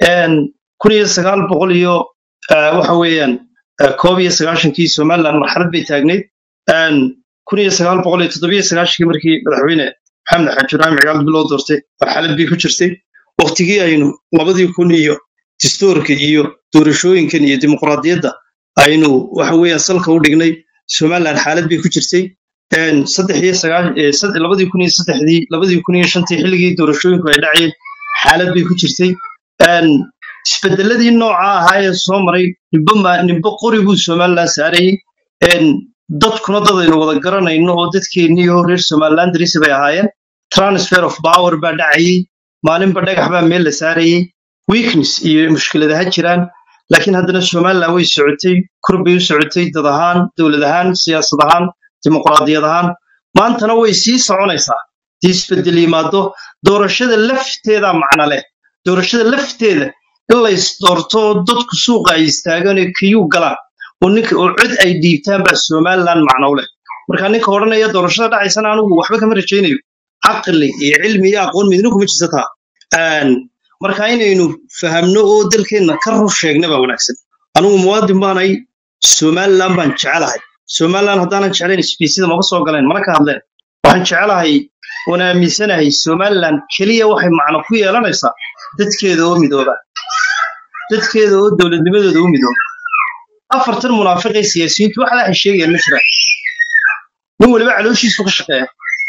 S1: kun iyo sagaal boqol iyo waxa weeyaan koob iyo sagaashankii somalilan marxalad bay taagnayd kun iyo sagaal boqol iyo toddobiyo sagaashankii markii madaxweyne maxamed xaaji ibraahim cigaal biloo doortay marxalad bay ku jirtay waktigii aynu labadii kun iyo distoorka iyo doorashooyinkan iyo dimuqraadiyadda aynu waxa weeyaan salka u dhignay somalilan xaalad bay ku jirtay saddex iyo labadii kun iyo saddexdii labadii kun iyo shantii xilligii doorashooyinku ay dhacayeen xaalad bay ku jirtay isbedeladii nooca ahaa ee soo maray nimbo qori buu somalilan saarayey dadkuna dad aynu wada garanayno oo dadkeenniiyo reer somalilan darisi bay ahaayeen transfer of power baa dhacayey maalinba dhagax baa meel la saarayey weakness iyo mushkilad ha jiraan laakiin haddana somalilan way socotay kor bay u socotay dad ahaan dowlad ahaan siyaasad ahaan dimuqraadiyad ahaan maantana way sii soconaysaa dii isbedel yimaado doorashada lafteeda macna leh doorashada lafteeda in la isdoorto oo dadku suuqa ay istaagaan ee kiyuu galaan oo ninka oo cod ay dhiibtaan baa somalilan macno u leh marka ninka odhanaya doorashada dhacaysana anigu waxba kama rajaynayo caqli iyo cilmi iyo aqoon midna kuma jirta taa marka inaynu fahamno oo dalkeenna ka rur sheegna baa wanaagsan anigu muwaadin baanay somalilan baan jecelahay somalilan haddaanan jeclayn sbiisida maba soo galeen mana ka hadleen waxaan jecelahay oon aaminsanahay somalilan keliya waxay macno ku yeelanaysaa dadkeeda oo midooba dadkeeda oo dowladnimadooda u midooba afartan munaafiqee siyaasiyiintu wax lahay sheegayaan ma jiraan nin weliba calooshiisu ka shaqeeya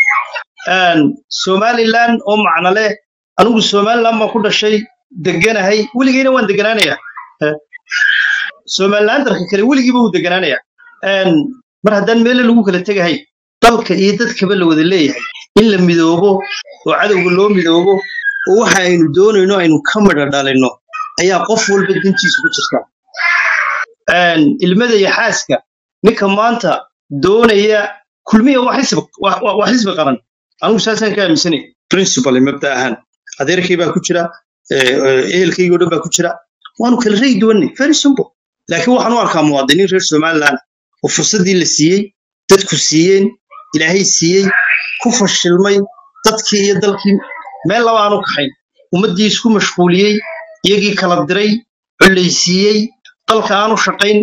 S1: somalilan oo macno leh anigu somalilan baan ku dhashay deganahay weligeyna waan deganaanaya somalilan darka kale weligiiba wuu deganaanaya mar haddaan meele lagu kala tegahay dalka iyo dadkaba la wada leeyahay in la midoobo oo cadowga loo midoobo oo waxa aynu doonayno aynu ka midha dhalinno ayaa qof walba dantiisu ku jirta ilmada iyo xaaska ninka maanta doonaya kulmiya waa xisbi qaran anigu saasaan ka aaminsanay principal mabda ahaan adeerkay baa ku jira ehelkaygoo dhan baa ku jira waanu kala ragi duwanay very simple laakiin waxaan u arkaa muwaadiniin reer somaliland oo fursaddii la siiyey dadku siiyeen ilaahay siiyey ku fashilmay dadkii iyo dalkii meel laba aanu kaxayn ummaddii isku mashquuliyey iyagii kala diray collaysiiyey dalka aanu shaqayn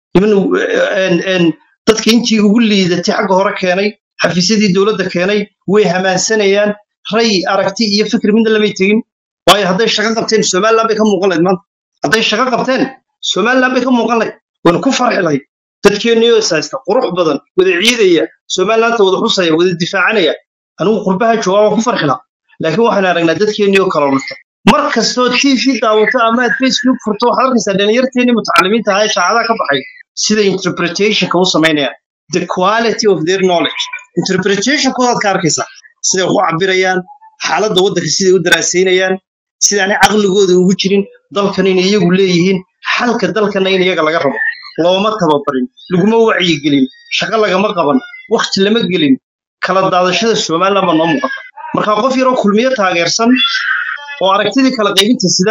S1: dadka intii ugu liidatay xagga hore keenay xafiisyadii dowladda keenay way hamaansanayaan ray aragti iyo fikir midna lamay tegin waayo hadday shaqo qabteen somaliland bay ka muuqan lahayd maanta hadday shaqo qabteen somaliland bay ka muuqan lahayd waynu ku farxi lahayd dadkeenniyoo is haysta qurux badan wada ciidaya somalilaanta wada xusaya wada difaacanaya anigu qurbaha joogaa waan ku farxi lahaa laakiin waxaan aragnaa dadkeenniyoo kala lunta mar kastoo tv daawato ama aad facebook furto waxaad arkaysaa dhalinyarteennii mutacalimiinta ahaa ee shaacadaha ka baxay sida interpretationka u samaynayaan the quality of their knowledge interpretationkoodaad ka arkaysaa siday wax u cabirayaan xaaladda waddanka siday u daraasaynayaan sidaanay caqligooda ugu jirin dalkan inay iyagu leeyihiin xalka dalkana in iyaga laga rabo looma tababarin laguma wacyigelin shaqo lagama qaban wakhti lama gelin kala daadashada somaliland baa noo muuqata marka qof yaroo kulmiyo taageersan oo aragtidii kala qaybinta sida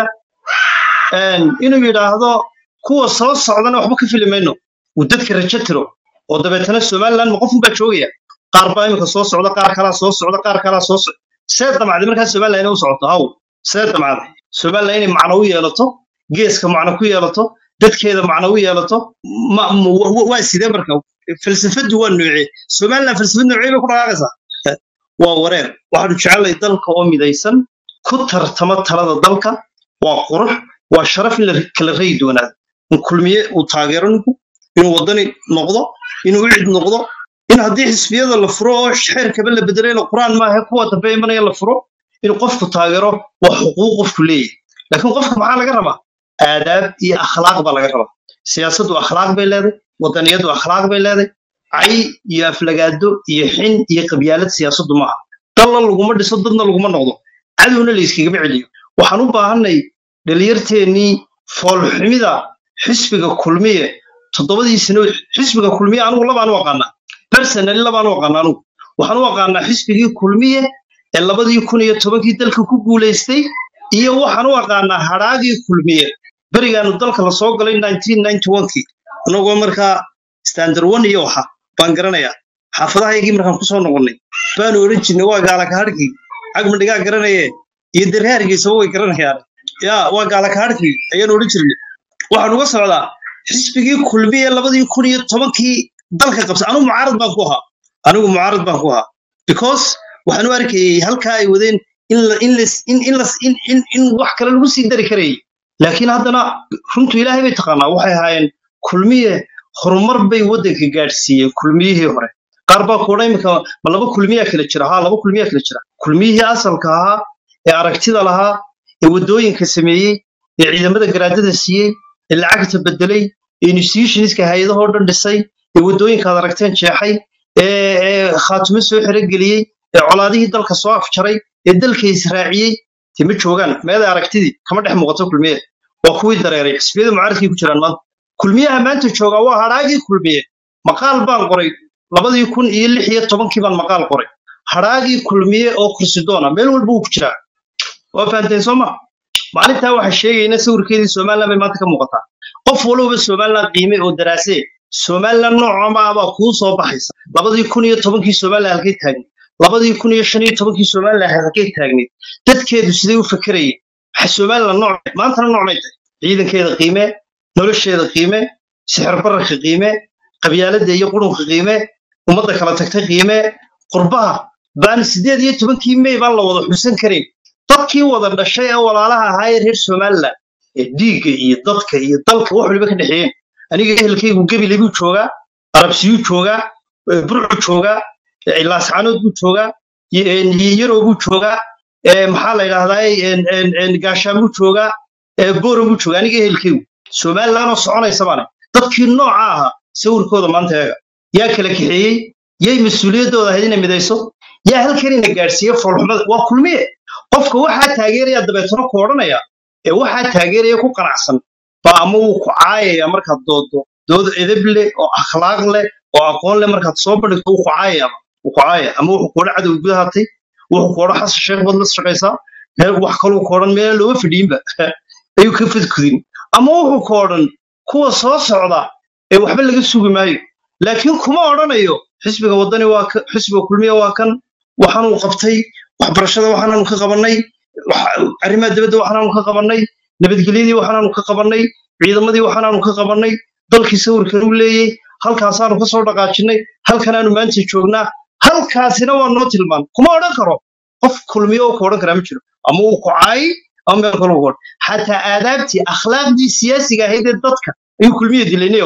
S1: inuu yidhaahdo kuwa soo socdana waxba ka fili mayno uu dadka rajo tiro oo dabeetana somaliland ma qofun baa joogaya qaar baa iminka soo socda qaar kalaa soo socda qaar kalaa soo socda see damacday markaa somaliland inay u socoto haw see damacday somaliland inay macno u yeelato geeska macno ku yeelato dadkeeda macno u yeelato waa sidee marka falsafadu waa noocee somaliland falsafad noocee bay ku dhaqaaqaysaa waa wareer waxaanu jecelnahay dalka oo midaysan ku tartama talada dalka waa qurux waa sharaf in la kala rayi doonaado in kulmiye uu taageero ninku inuu waddani noqdo inuu cid noqdo in haddii xisbiyada la furo oo xeerkaba la bedelay la quraan maaha kuwa dambe imanaya la furo in qofku taageero waa xuquuq qofku leeyahay laakiin qofka maxaa laga rabaa aadaab iyo akhlaaq baa laga rabaa siyaasaddu akhlaaq bay leedahay waddaniyaddu akhlaaq bay leedahay cay iyo aflagaado iyo xin iyo qabyaalad siyaasaddu maaha dalla laguma dhiso dadna laguma noqdo cadowna layskagama celiyo waxaan u baahanay dhalinyarteennii foolxumida xisbiga kulmiye toddobadii sano xisbiga kulmiye anigu labaan u aqaanaa personally labaan u aqaanaa anigu waxaan u aqaanaa xisbigii kulmiye ee labadii kun iyo tobankii dalka ku guulaystay iyo waxaan u aqaanaa hadhaagii kulmiye berigaanu dalka la soo galay kii anagoo markaa standard one iyo waxa baan garanayaa xaafadahayagii markaan kusoo noqonnay baanu odhan jirnay waa gaalakahadhkii cagmadhigaa garanaye iyo dareergiisaba way garanayaan ya waa gaalakahadhkii ayaanu odhan jirnay waxaan uga socdaa xisbigii kulmiye labadii kun iyo tobankii dalka qabsa anigu mucaarad baan ku ahaa anigu mucaarad baan ku ahaa because waxaan u arkayay halkaa ay wadeen in wax kale lagu sii dari karayay laakiin haddana runtu ilaahay bay taqaanaa waxay ahaayeen kulmiye horumar bay waddanka gaadhsiiyeen kulmiyihii hore qaar baa kuodha iminka ma laba kulmiyaa kala jira haa laba kulmiyaa kala jira kulmiyihii asalka ahaa ee aragtida lahaa ee waddooyinka sameeyey ee ciidamada garaadada siiyey ee lacagta bedelay ee institutionska hay-adahoo dhan dhisay ee waddooyinkaad aragteen jeexay ee khaatumo soo xerogeliyey ee colaadihii dalka soo afjaray ee dalka israaciyey te ma joogaan meeday aragtidii kama dhex muuqato kulmiye waa kuwii dareeray xisbiyada mucaaradkii ku jiraan maanta kulmiyaha maanta joogaa waa hadhaagii kulmiye maqaal baan qoray labadii kun iyo lix iyo tobankii baan maqaal qoray hadhaagii kulmiye oo kursidoona meel walba wuu ku jiraa waa fahanteen soo ma maalintaa waxaa sheegayna sawirkeedii somaliland bay maanta ka muuqataa qof walowba somaliland qiime oo daraasee somaliland noocama baa kuu soo baxaysa labadii kun iyo tobankii somaliland halkay taagnayd labadii kun iyo shan iyo tobankii somaliland halkay taagnayd dadkeedu siday u fakerayeen waxa somaliland nooc maantana nooc may tahay ciidankeeda qiime nolosheeda qiime sixir bararka qiime qabyaaladda iyo qurunka qiime ummadda kala tagtay qiime qurbaha baan sideed iyo tobankii mey baan la wada xusan karayn dadkii wada dhashay ee walaalaha ahaa ee reer somaliland ee dhiigga iyo dadka iyo dalka wax waliba ka dhexeeyeen aniga ehelkaygu gebile buu joogaa arabsiyuu joogaa burcu joogaa laascanood buu joogaa yarow buu joogaa maxaa la yidhaahdaa gaashaan buu joogaa boro buu joogaa aniga ehelkaygu somalilandoo soconaysa baane dadkii nooca ahaa sawirkooda maanta eega yaa kala kaxeeyey yay mas-uuliyaddooda ahayd inay midayso yaa halkan ina gaadhsiiye foolxumada waa kulmiye qofka waxaa taageeraya dabeetano ku odhanaya ee waxaa taageeraya ku qanacsan baa ama wuu ku caayaya markaad doodo dood edeb leh oo akhlaaq leh oo aqoon leh markaad soo bandhigto wuu ku caayayaba wuu ku caayaya ama wuxuu ku odhan cadow gudahatay wuxuu ku odhan xasan sheekh baad la shaqaysaa meel wax kaluu ku odhan meelaan looga fadhiinba ayuu ka fadkudin ama wuxuu ku odhan kuwa soo socda ee waxba laga sugi maayo laakiin kuma odhanayo xisbiga waddani waa xisbiga kulmiya waa kan waxaanuu qabtay waxbarashada waxaanaanu ka qabannay arrimaha dibadda waxaanaanu ka qabannay nabadgelyadii waxaanaanu ka qabannay ciidamadii waxaanaanu ka qabannay dalkii sawirkan uu leeyey halkaasaanu ka soo dhaqaajinnay halkanaanu maanta joognaa halkaasina waa noo tilmaan kuma odhan karo qof kulmiyo oo ku odhan karaa ma jiro ama uu ku caayi ama meel kale ku odhan xataa aadaabtii akhlaaqdii siyaasiga ahayd ee dadka ayuu kulmiya dilaynayow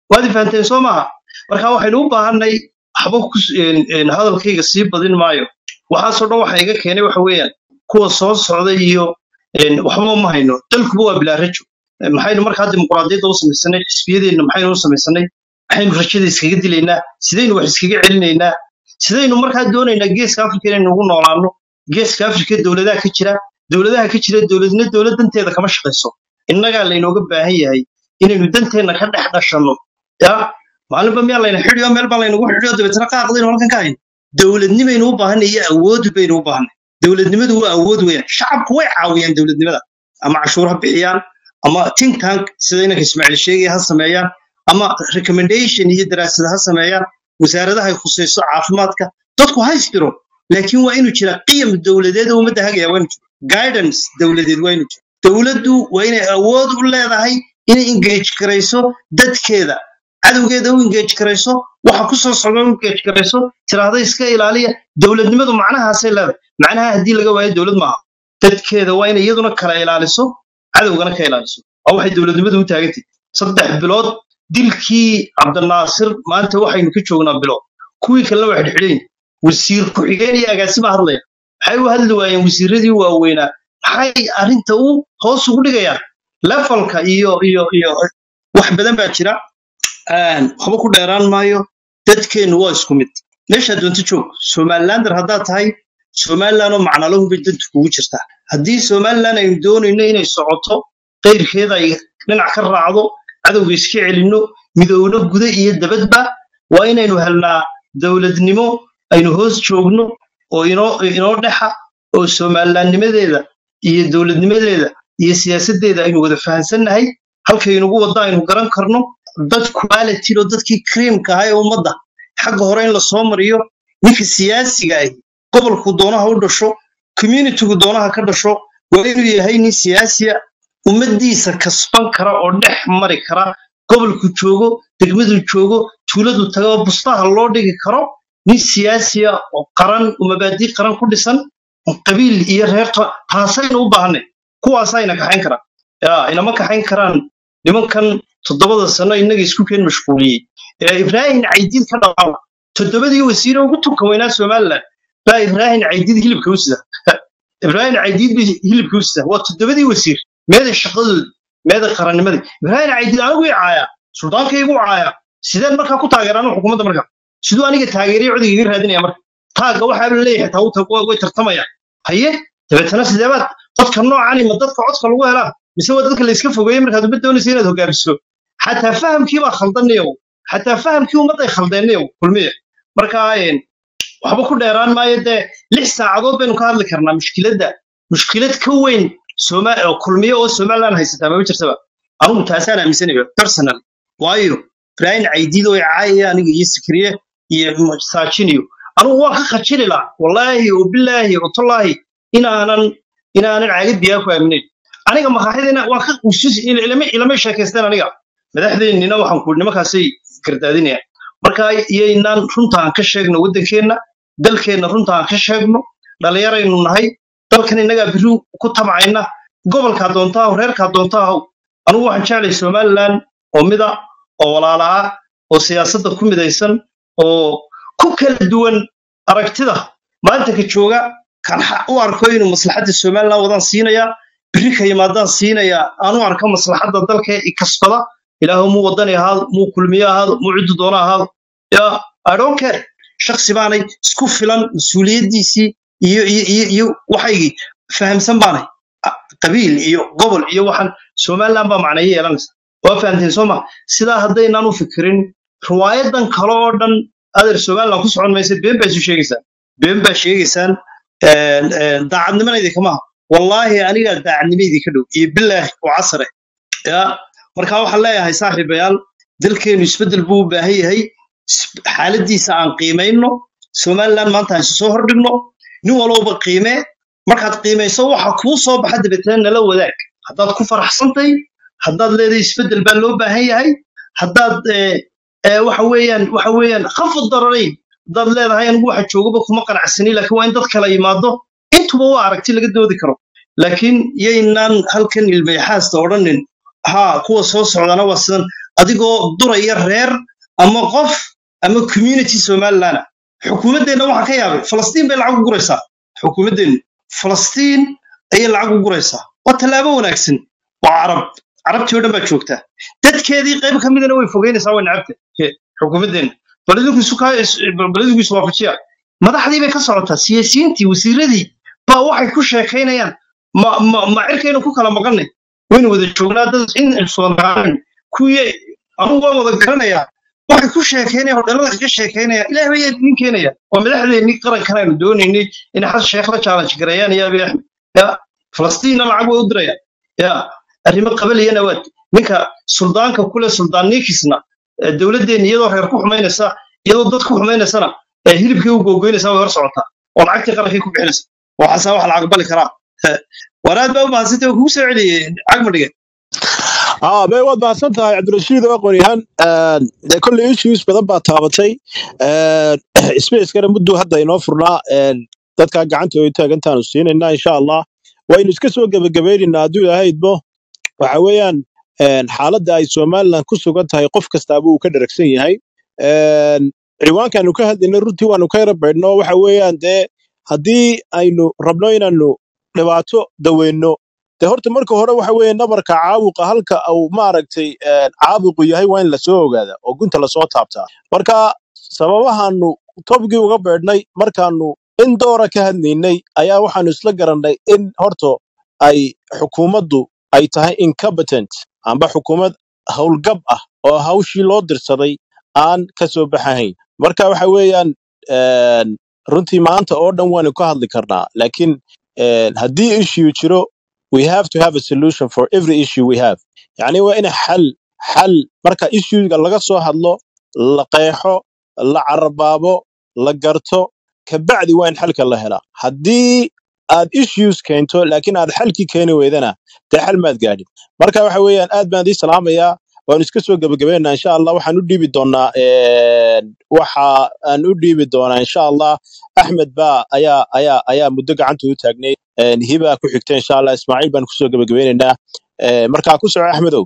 S1: waad fahanteen soo maaha marka waxaynu u baahanay waxba ku s- een, een, hadalkayga sii badin maayo waxaasoo dhan waxa iga keenay waxa weeyaan kuwa soo socda iyo een, waxba ma hayno dalkuba waa bilaa rajo Een, maxaynu markaa dimuqraadiyadda u samaysanay xisbiyadeenna maxaynu u samaysanay maxaynu rajada iskaga dilaynaa sidaynu wax iskaga celinaynaa sidaynu markaa doonaynaa geeska afrika inaynu ugu noolaano geeska afrika dowladaha ka jira dowladaha ka jira dowladna dowlad danteeda kama shaqayso innagaa laynooga baahan yahay inaynu danteenna ka dhex dhashanno ya maalinba miyaa layna xidhiyo meel baa laynagu xidhiyo dabeetana qaaqdaynu halkan ka hayno dowladnimaynu u baahanay iyo awood baynu u baahanay dowladnimadu waa awood weeyaan shacabku way caawiyaan dowladnimada ama cashuur ha bixiyaan ama think tank sida inanka ismaaciil sheegaya ha sameeyaan ama recommendation iyo daraasada ha sameeyaan wasaaradaha ay khusayso caafimaadka dadku ha isdiro laakiin waa inuu jira qiyam dowladeed oo ummadda hagaya waa inuu jiro guidance dowladeed waa inuu jiro dowladdu waa inay awood u leedahay inay engage garayso dadkeeda cadowgeeda u engage garayso waxa ku soo socda u engage garayso tiraahda iska ilaaliya dowladnimadu macnahaasay leedahay macnaha haddii laga waayo dowlad maaha dadkeeda waa inay iyaduna kala ilaaliso cadowgana ka ilaaliso waa waxay dowladnimadu u taagantay saddex bilood dilkii cabdinaasir maanta waxaynu ka joognaa bilood kuwii kalena waa xidhxidhayn wasiir ku-xigeen iyo agaasima hadlaya maxay u hadli waayeen wasiiradii waaweynaa maxay arrinta u hoos ugu dhigayaan levelka iyo iyo iyo wax badan baa jira Een, waxba ku dheeraan maayo dadkeennu waa isku mid meeshaa doonto joog somalilander haddaad tahay somaliland oo macnalahu bay dantu kugu jirtaa haddii somaliland aynu doonayno inay socoto qayrkeeda ay dhinac ka raacdo cadowga iska celinno midowno guda iyo dabadba waa inaynu helnaa dowladnimo aynu hoos joogno oo inoo inoo dhexa oo somalilandnimadeeda iyo dowladnimadeeda iyo siyaasaddeeda aynu wada fahansannahay halkaynugu wadda aynu garan karno dad quality oo dadkii creamka ahaa ee ummadda xagga hore in la soo mariyo ninka siyaasiga ahi gobolku doonaha u dhasho communitygu doonaha ka dhasho waa inuu yahay nin siyaasiya ummaddiisa kasban kara oo dhex mari kara gobolku joogo degmadu joogo tuuladu tago bustaha loo dhigi karo nin siyaasiya oo qaran oo mabaadii qaran ku dhisan oo qabiil iyo reerta taasaynu u baahanay kuwaasayna kaxayn karaan ya inama kaxayn karaan nimankan toddobada sano innaga isku keen mashquuliyey ee ibraahim caydiid ka dhawaama toddobadii wasiire ugu tunka weynaa somaliland baa ibraahim caydiid hilibka u sida ibraahim caydiid bay hilibka u sida waa toddobadii wasiir meeda shaqadoodi meeda qarannimadii ibraahim caydiid anigu i caaya suldaankaygu caaya sideen markaa ku taageeraan xukuumadda markaa siduu aniga taageeriyo codiga iga raadinaya marka taagga waxaa la leeyahay taa u tag way tartamayaan haye dabeetana sideebaad dadka noocani ma dadka codka lagu helaa mise waa dadka la iska fogeeyey markaad umad doonaysa inaad hogaamiso xataa fahamkii baa khaldanayow xataa fahamkii ummadday khaldeenayow kulmiye marka een, waxba ku dheeraan maayo dee lix saacadood baynu ka hadli karnaa mushkiladda mushkilad ka weyn Soma- oo kulmiye oo somaliland haysataa mama jirtaba anugu taasaan aaminsanayo personal waayo ibraahim caydiid oo caaya aniga iyo sikriye iyo saajiniyo anugu waan ka khajili lahaa wallaahi oo bilaahi oo tallaahi inaanan inaanan caagid biyaa ku aaminayn aniga maqaaxidina waan ka usus ilama ilama sheekaysteen aniga madaxdeennina waxaan ku nimankaasay gardaadinayaan marka iyaynaan runta aan ka sheegno waddankeenna dalkeenna runta aan ka sheegno dhallinyaraynu nahay dalkan innagaa biri ku tabcayna gobolkaa doontaa ahaw reerkaa doontaa ahaw anigu waxaan jeclay somaliland oo mida oo walaala ah oo siyaasadda ku midaysan oo ku kala duwan aragtida maanta ka jooga kan xa- u arko inuu maslaxadda somaliland wadaan siinayaa biri ka yimaadaan siinayaa aan u arko maslaxadda dalka i kasbada ilaahu muu wadani ahaado muu kulmiye ahaado muu ciddu doona ahaado ya i don't care shaksi baanay isku filan mas-uuliyaddiisii iyo iyo iyo iyo waxaygii fahamsan baanay A- qabiil iyo gobol iyo waxaan somaliland baa macnayo yeelanaysa waa fahamteen soo ma sidaa haddaynaan u fikirin riwaayadan kale oo dhan adeer somaliland ku socon maysa been baa isu sheegaysaan been baa sheegaysaan een, een, daacadnimadaydi kama aha wallaahi anigaa daacadnimaydii ka dhow iyo bilaahi oo casare ya marka waxaan leeyahay saaxiibayaal dalkeenu isbeddel buu u baahan yahay is- xaaladiisa aan qiimayno somaliland maanta aan isu soo hordhigno nin walowba qiimee markaad qiimayso waxa kuu soo baxa dabeetana nala wadaag haddaad ku faraxsantay haddaad leedahay isbeddel baa loo baahan yahay haddaad eh, eh, waxa weeyaan waxa weeyaan khafad dararayn haddaad leedahay anigu waxa joogaba kuma qanacsani laakiin waa in dad kala yimaado intuba waa aragti laga doodi karo laakiin yaynaan halkan ilmayxaasta odhanin ha kuwa soo socdana waa sidan adigoo duraya reer ama qof ama community somaliland ah xukuumaddeenna waxaa ka yaabay falastiin bay lacag u guraysaa xukuumaddeennu falastiin ayay lacag u guraysaa waa tallaabo wanaagsan waa carab carabtii oo dhan baa joogtaa dadkeedii qayb ka midana way fogeynaysaa way nacabta xukuumaddeenna bal idinku isu kaa bal idinku isu waafajiya madaxdii bay ka socotaa siyaasiyiintii wasiiradii baa waxay ku sheekaynayaan ma ma ma cirkaynu ku kala maqannay waynu wada joognaa dad in soomaalian kuwii anugu waan wada garanayaa waxay ku sheekaynayaan hodhalada kaga sheekaynayaan ilaah bay idin keenaya waa madaxdeennii qarankan aynu doonaynay inay xas sheekh la challenge gareeyaan iyo abiy axmed ya falastiinna lacag way u diraya ya arrimo qabaliyana waad ninka suldaanka kule suldaan ninkisna dowladdeenna iyadoo reer ku xumaynaysa iyadoo dad ku xumaynaysana hilibkii u googoynaysaa way hor socotaa oo lacagtii qarankii ku bixinaysa waxaasaa wax la aqbali karaa waraad baa u mahadsantay kugu soo celiyey cagmadhige
S3: aa bay waad mahadsan tahay cabdirashiid oo aqoonyahan dee kolley issues badan baa taabatay spacekana mudduu hadda inoo furnaa dadkaa gacanta ay taagantaanu siinaynaa insha allah waynu iska soo gebagabaynaynaa hadduu ilaahay idmo waxa weeyaan xaaladda ay somaliland ku sugan tahay qof kastaaba uu ka dheragsan yahay ciwaankaanu ka hadlayna runtii waanu ka yara baydhno waxa weeyaan dee haddii aynu rabno inaanu dhibaato daweyno dee horta marka hore waxa weeye nabarka caabuqa halka uu maaragtay caabuqu yahay waa in lasoo ogaada oo gunta lasoo taabtaa marka sababahaanu tobgii uga beedhnay markaanu in doora ka hadlaynay ayaa waxaanu isla garannay in horto ay xukuumaddu ay tahay incompetent amba xukuumad howlgab ah oo hawshii loo dirsaday aan ka soo baxahayn marka waxa weeyaan runtii maanta oo dhan waanu ka hadli karnaa laakiin haddii issue jiro we have to have a solution for every issue we have yani waa in xal xal marka issuega laga soo hadlo la qeexo la carabaabo la garto kabacdi waa in xalka la helaa haddii aad issues keento laakiin aad xalkii keeni weydana dee xal maad gaadhin marka waxa weeyaan aad baan idii salaamayaa waanu iska soo gebagabeynaa insha allah waxaan u dhiibi doonaa waxa aan u dhiibi doonaa insha allah axmed baa ayaa ayaa ayaa muddo gacanta u taagnay hibaa ku xigta insha allah ismaaciil baan kusoo gebagabeynaynaa markaa ku soco axmedow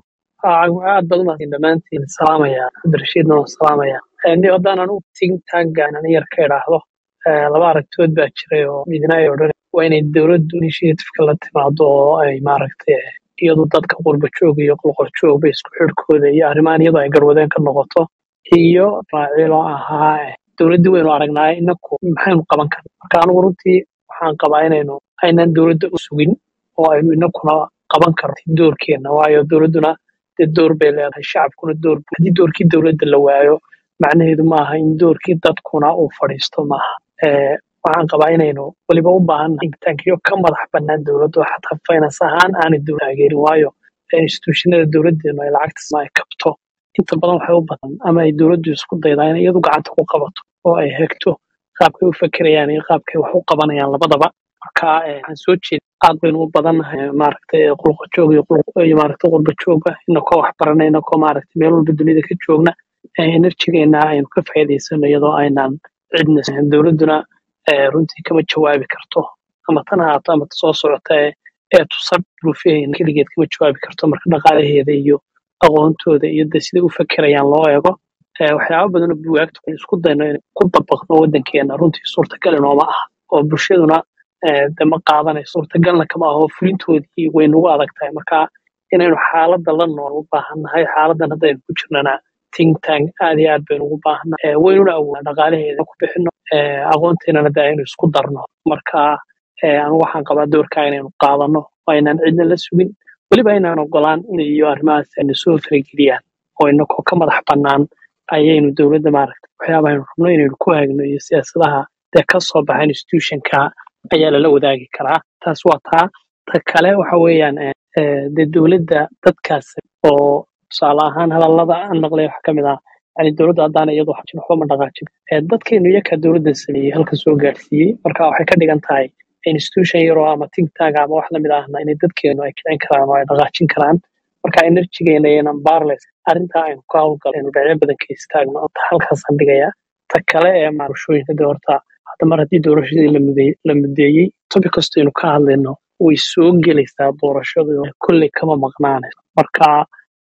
S6: aad baad umahadin dhammaantiin salaamaya cabdirashiidna waan salaamaya ni haddaanan u tigin taagaanan yar ka idhaahdo laba aragtood baa jiray oo midna ay odhan waa inay dowladdu initiativeka la timaado oo ay maaragtay iyadu dadka qurba joog iyo qolqol joogba isku xidhkooda iyo arrimahan iyadoo ay garwadeen ka noqoto iyo raacilo ahaa dowladdii waynu aragnaaye inaku maxaynu qaban karna marka anigu runtii waxaan qabaa inaynu aynan dowladda u sugin oo aynu inakuna qaban karno doorkeenna waayo dowladduna dee door bay leedahay shacabkuna door haddii doorkii dowladda la waayo macnaheedu maaha in doorkii dadkuna uu fadhiisto maaha waxaan qabaa inaynu weliba u baahannahay taankiyo ka madax bannaan dowladda oo xataa finance ahaan aanay dowlad taageerin waayo institutionada dowladdeenu ay lacagta ay kabto inta badan waxay u badan ama ay dowladdu isku daydaa inay iyadu gacanta ku qabato oo ay hegto qaabkay u fekerayaan iyo qaabkay wax u qabanayaan labadaba marka waxaan soo jeeda aad baynu u badannahay maaragtay qulqa joog iyo iyo maaragtay qurba jooga inakoo wax barana inakoo maaragtay meel walba dunida ka joogna enerjigeena aynu ka faa'iidaysano iyadoo aynaan cidna dowladduna runtii kama jawaabi karto ama tan ahaato ama soo socota ee tusab duruufaheena keligeed kama jawaabi karto marka dhaqaalaheeda iyo aqoontooda iyo de siday u fekerayaan loo eego waxyaaba badan oo buwaagta isku dayno in ku dabaqno waddankeena runtii suurtagal inooma ah oo bulshaduna de ma qaadanayo suurtagalna kama ah oo fulintoodii way nagu adag tahay marka inaynu xaaladda la nool u baahannahay xaaladdan haddaynu ku jirnana think tank aad iyo aad baynu ugu baahannahay waynuna awoodna dhaqaalaheeda ku bixino aqoonteenana de aynu isku darno marka anigu waxaan qabaa doorkaa inaynu qaadano oo aynaan cidna la sugin weliba inaan ogolaan in iyo arrimahaas ayna soo farageliyaan oo inakoo ka madax bannaan ayaynu dowladda maaragtay waxyaabaha aynu rabno inaynu ku hagno iyo siyaasadaha dee ka soo baxa institutionka ayaa lala wadaagi karaa taas waa taa ta kale waxa weeyaan dee dowladda dadkaas oo tusaale ahaan hadallada aan maqlay waxa ka mid ah yani dowladda haddaana iyadu xajin waxba ma dhaqaajin dadkeenu iyakaa dowladda sameeyey halka soo gaarsiiyey marka waxay ka dhigan tahay institution yaroo ama think tank ama wax lamid ahna inay dadkeenu ay kicin karaan oo ay dhaqaajin karaan marka enerjigeena iyanan barles arrintaa aynu ka howlgal aynu dhinacyo badan ka istaagno ta halkaasaan dhigayaa ta kale ee maarashooyinka de horta hadda mar haddii doorashadii la mudeeyey topic kasta aynu ka hadlayno way soo gelaysaa doorashadu kolley kama maqnaanayso marka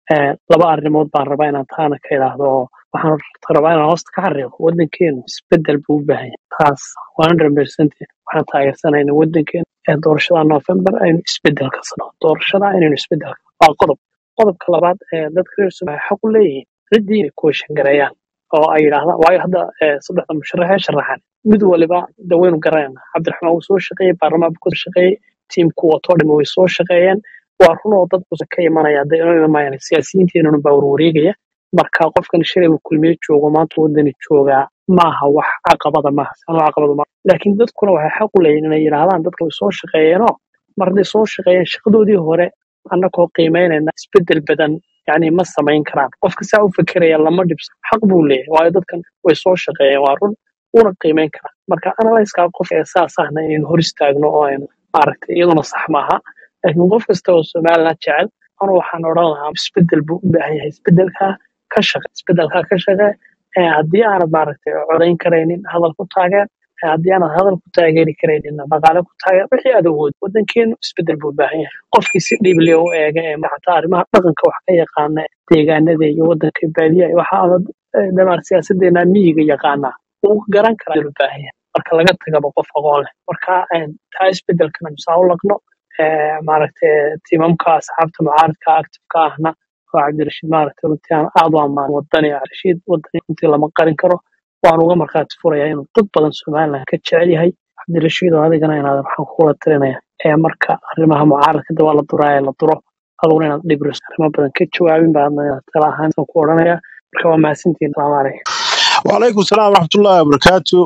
S6: Eh, laba arrimood baan rabaa inaan taana ka idhaahdo oo waxaan rabaa inaan hoosta ka xariiqo waddankeenu isbedel buu u baahan yahay taas 100% waxaan taageersanaynaa waddankeenu ee doorashada November aynu isbedel ka sano doorashada inaynu isbedel waa qodob qodobka labaad ee dadka reer Soomaaliya xaq u leeyihiin ciddii inay kuwashan gareeyaan oo ay yidhaahdaan waayo hadda eh, saddexda musharax ee sharaxan mid waliba de waynu garanayna cabdiraxmaan wuu soo shaqeeyey baarlamaan buu ka shaqeeyey tiimku watoo dhami way soo shaqeeyeen waa run oo dad cusub ka imanaya de inuu imamayaan siyaasiyiinteenuna baa warwareegaya marka qofkan shalay uu kulmiye joogo maanta wadani joogaa maaha wax caqabada maaha sanoo caqabada maaha laakiin dadkuna waxay xaq u leeyihin inay yidhaahdaan dadka way soo shaqeeyeenoo mar hadday soo shaqeeyeen shaqadoodii hore annagoo qiimeynayna isbedel badan yani ma samayn karaan qofka saa u fekeraya lama dhibso xaq buu leeyahay waayo dadkan way soo shaqeeyeen waa run una qiimeyn karaa marka analyskaa qof ee saas ahna inaynu hor istaagno oo aynu maaragtay iyaduna sax maaha laakiin qof kasta oo somaliland jecel anu waxaan odhan lahaa isbedel buu u baahan yahay isbedelkaa ka shaqe isbedelkaa ka shaqe ee haddii aanad maaragtay codayn karaynin hadal ku taageer ee haddii aanad hadal ku taageeri karaynin dhaqaale ku taageer wixii aad awood waddankeenu isbedel buu u baahan yahay qofkii si dhiible u eega ee xataa arrimaha dhaqanka wax ka yaqaana ee deegaanada iyo waddanka baadiyaha waxa ama dhamaar siyaasadeena miyiga yaqaanaa wuu garan karaa u baahan yahay marka laga tagaba qof aqoon leh marka een, taa isbedelkana misaa u laqno ee, maaragtay tiimamka asxaabta mucaaradka actifeka ahna oo cabdirashiid maaragtay runtii aan aad u ammaan wadani cabdirashiid wadani runtii lama qarin karo waan uga markhaati furayaa inuu dad badan somaliland ka jecel yahay cabdirashiid oo adigana inaad waxaan kugula talinaya ee marka arrimaha mucaaradka de waa la duraa ee la duro aduguna inaad dhibris arrimo badan ka jawaabin baa inaad tala ahaan ku odhanaya marka waa mahadsantihiin salaamu calaykum
S3: وعليكم السلام ورحمة الله وبركاته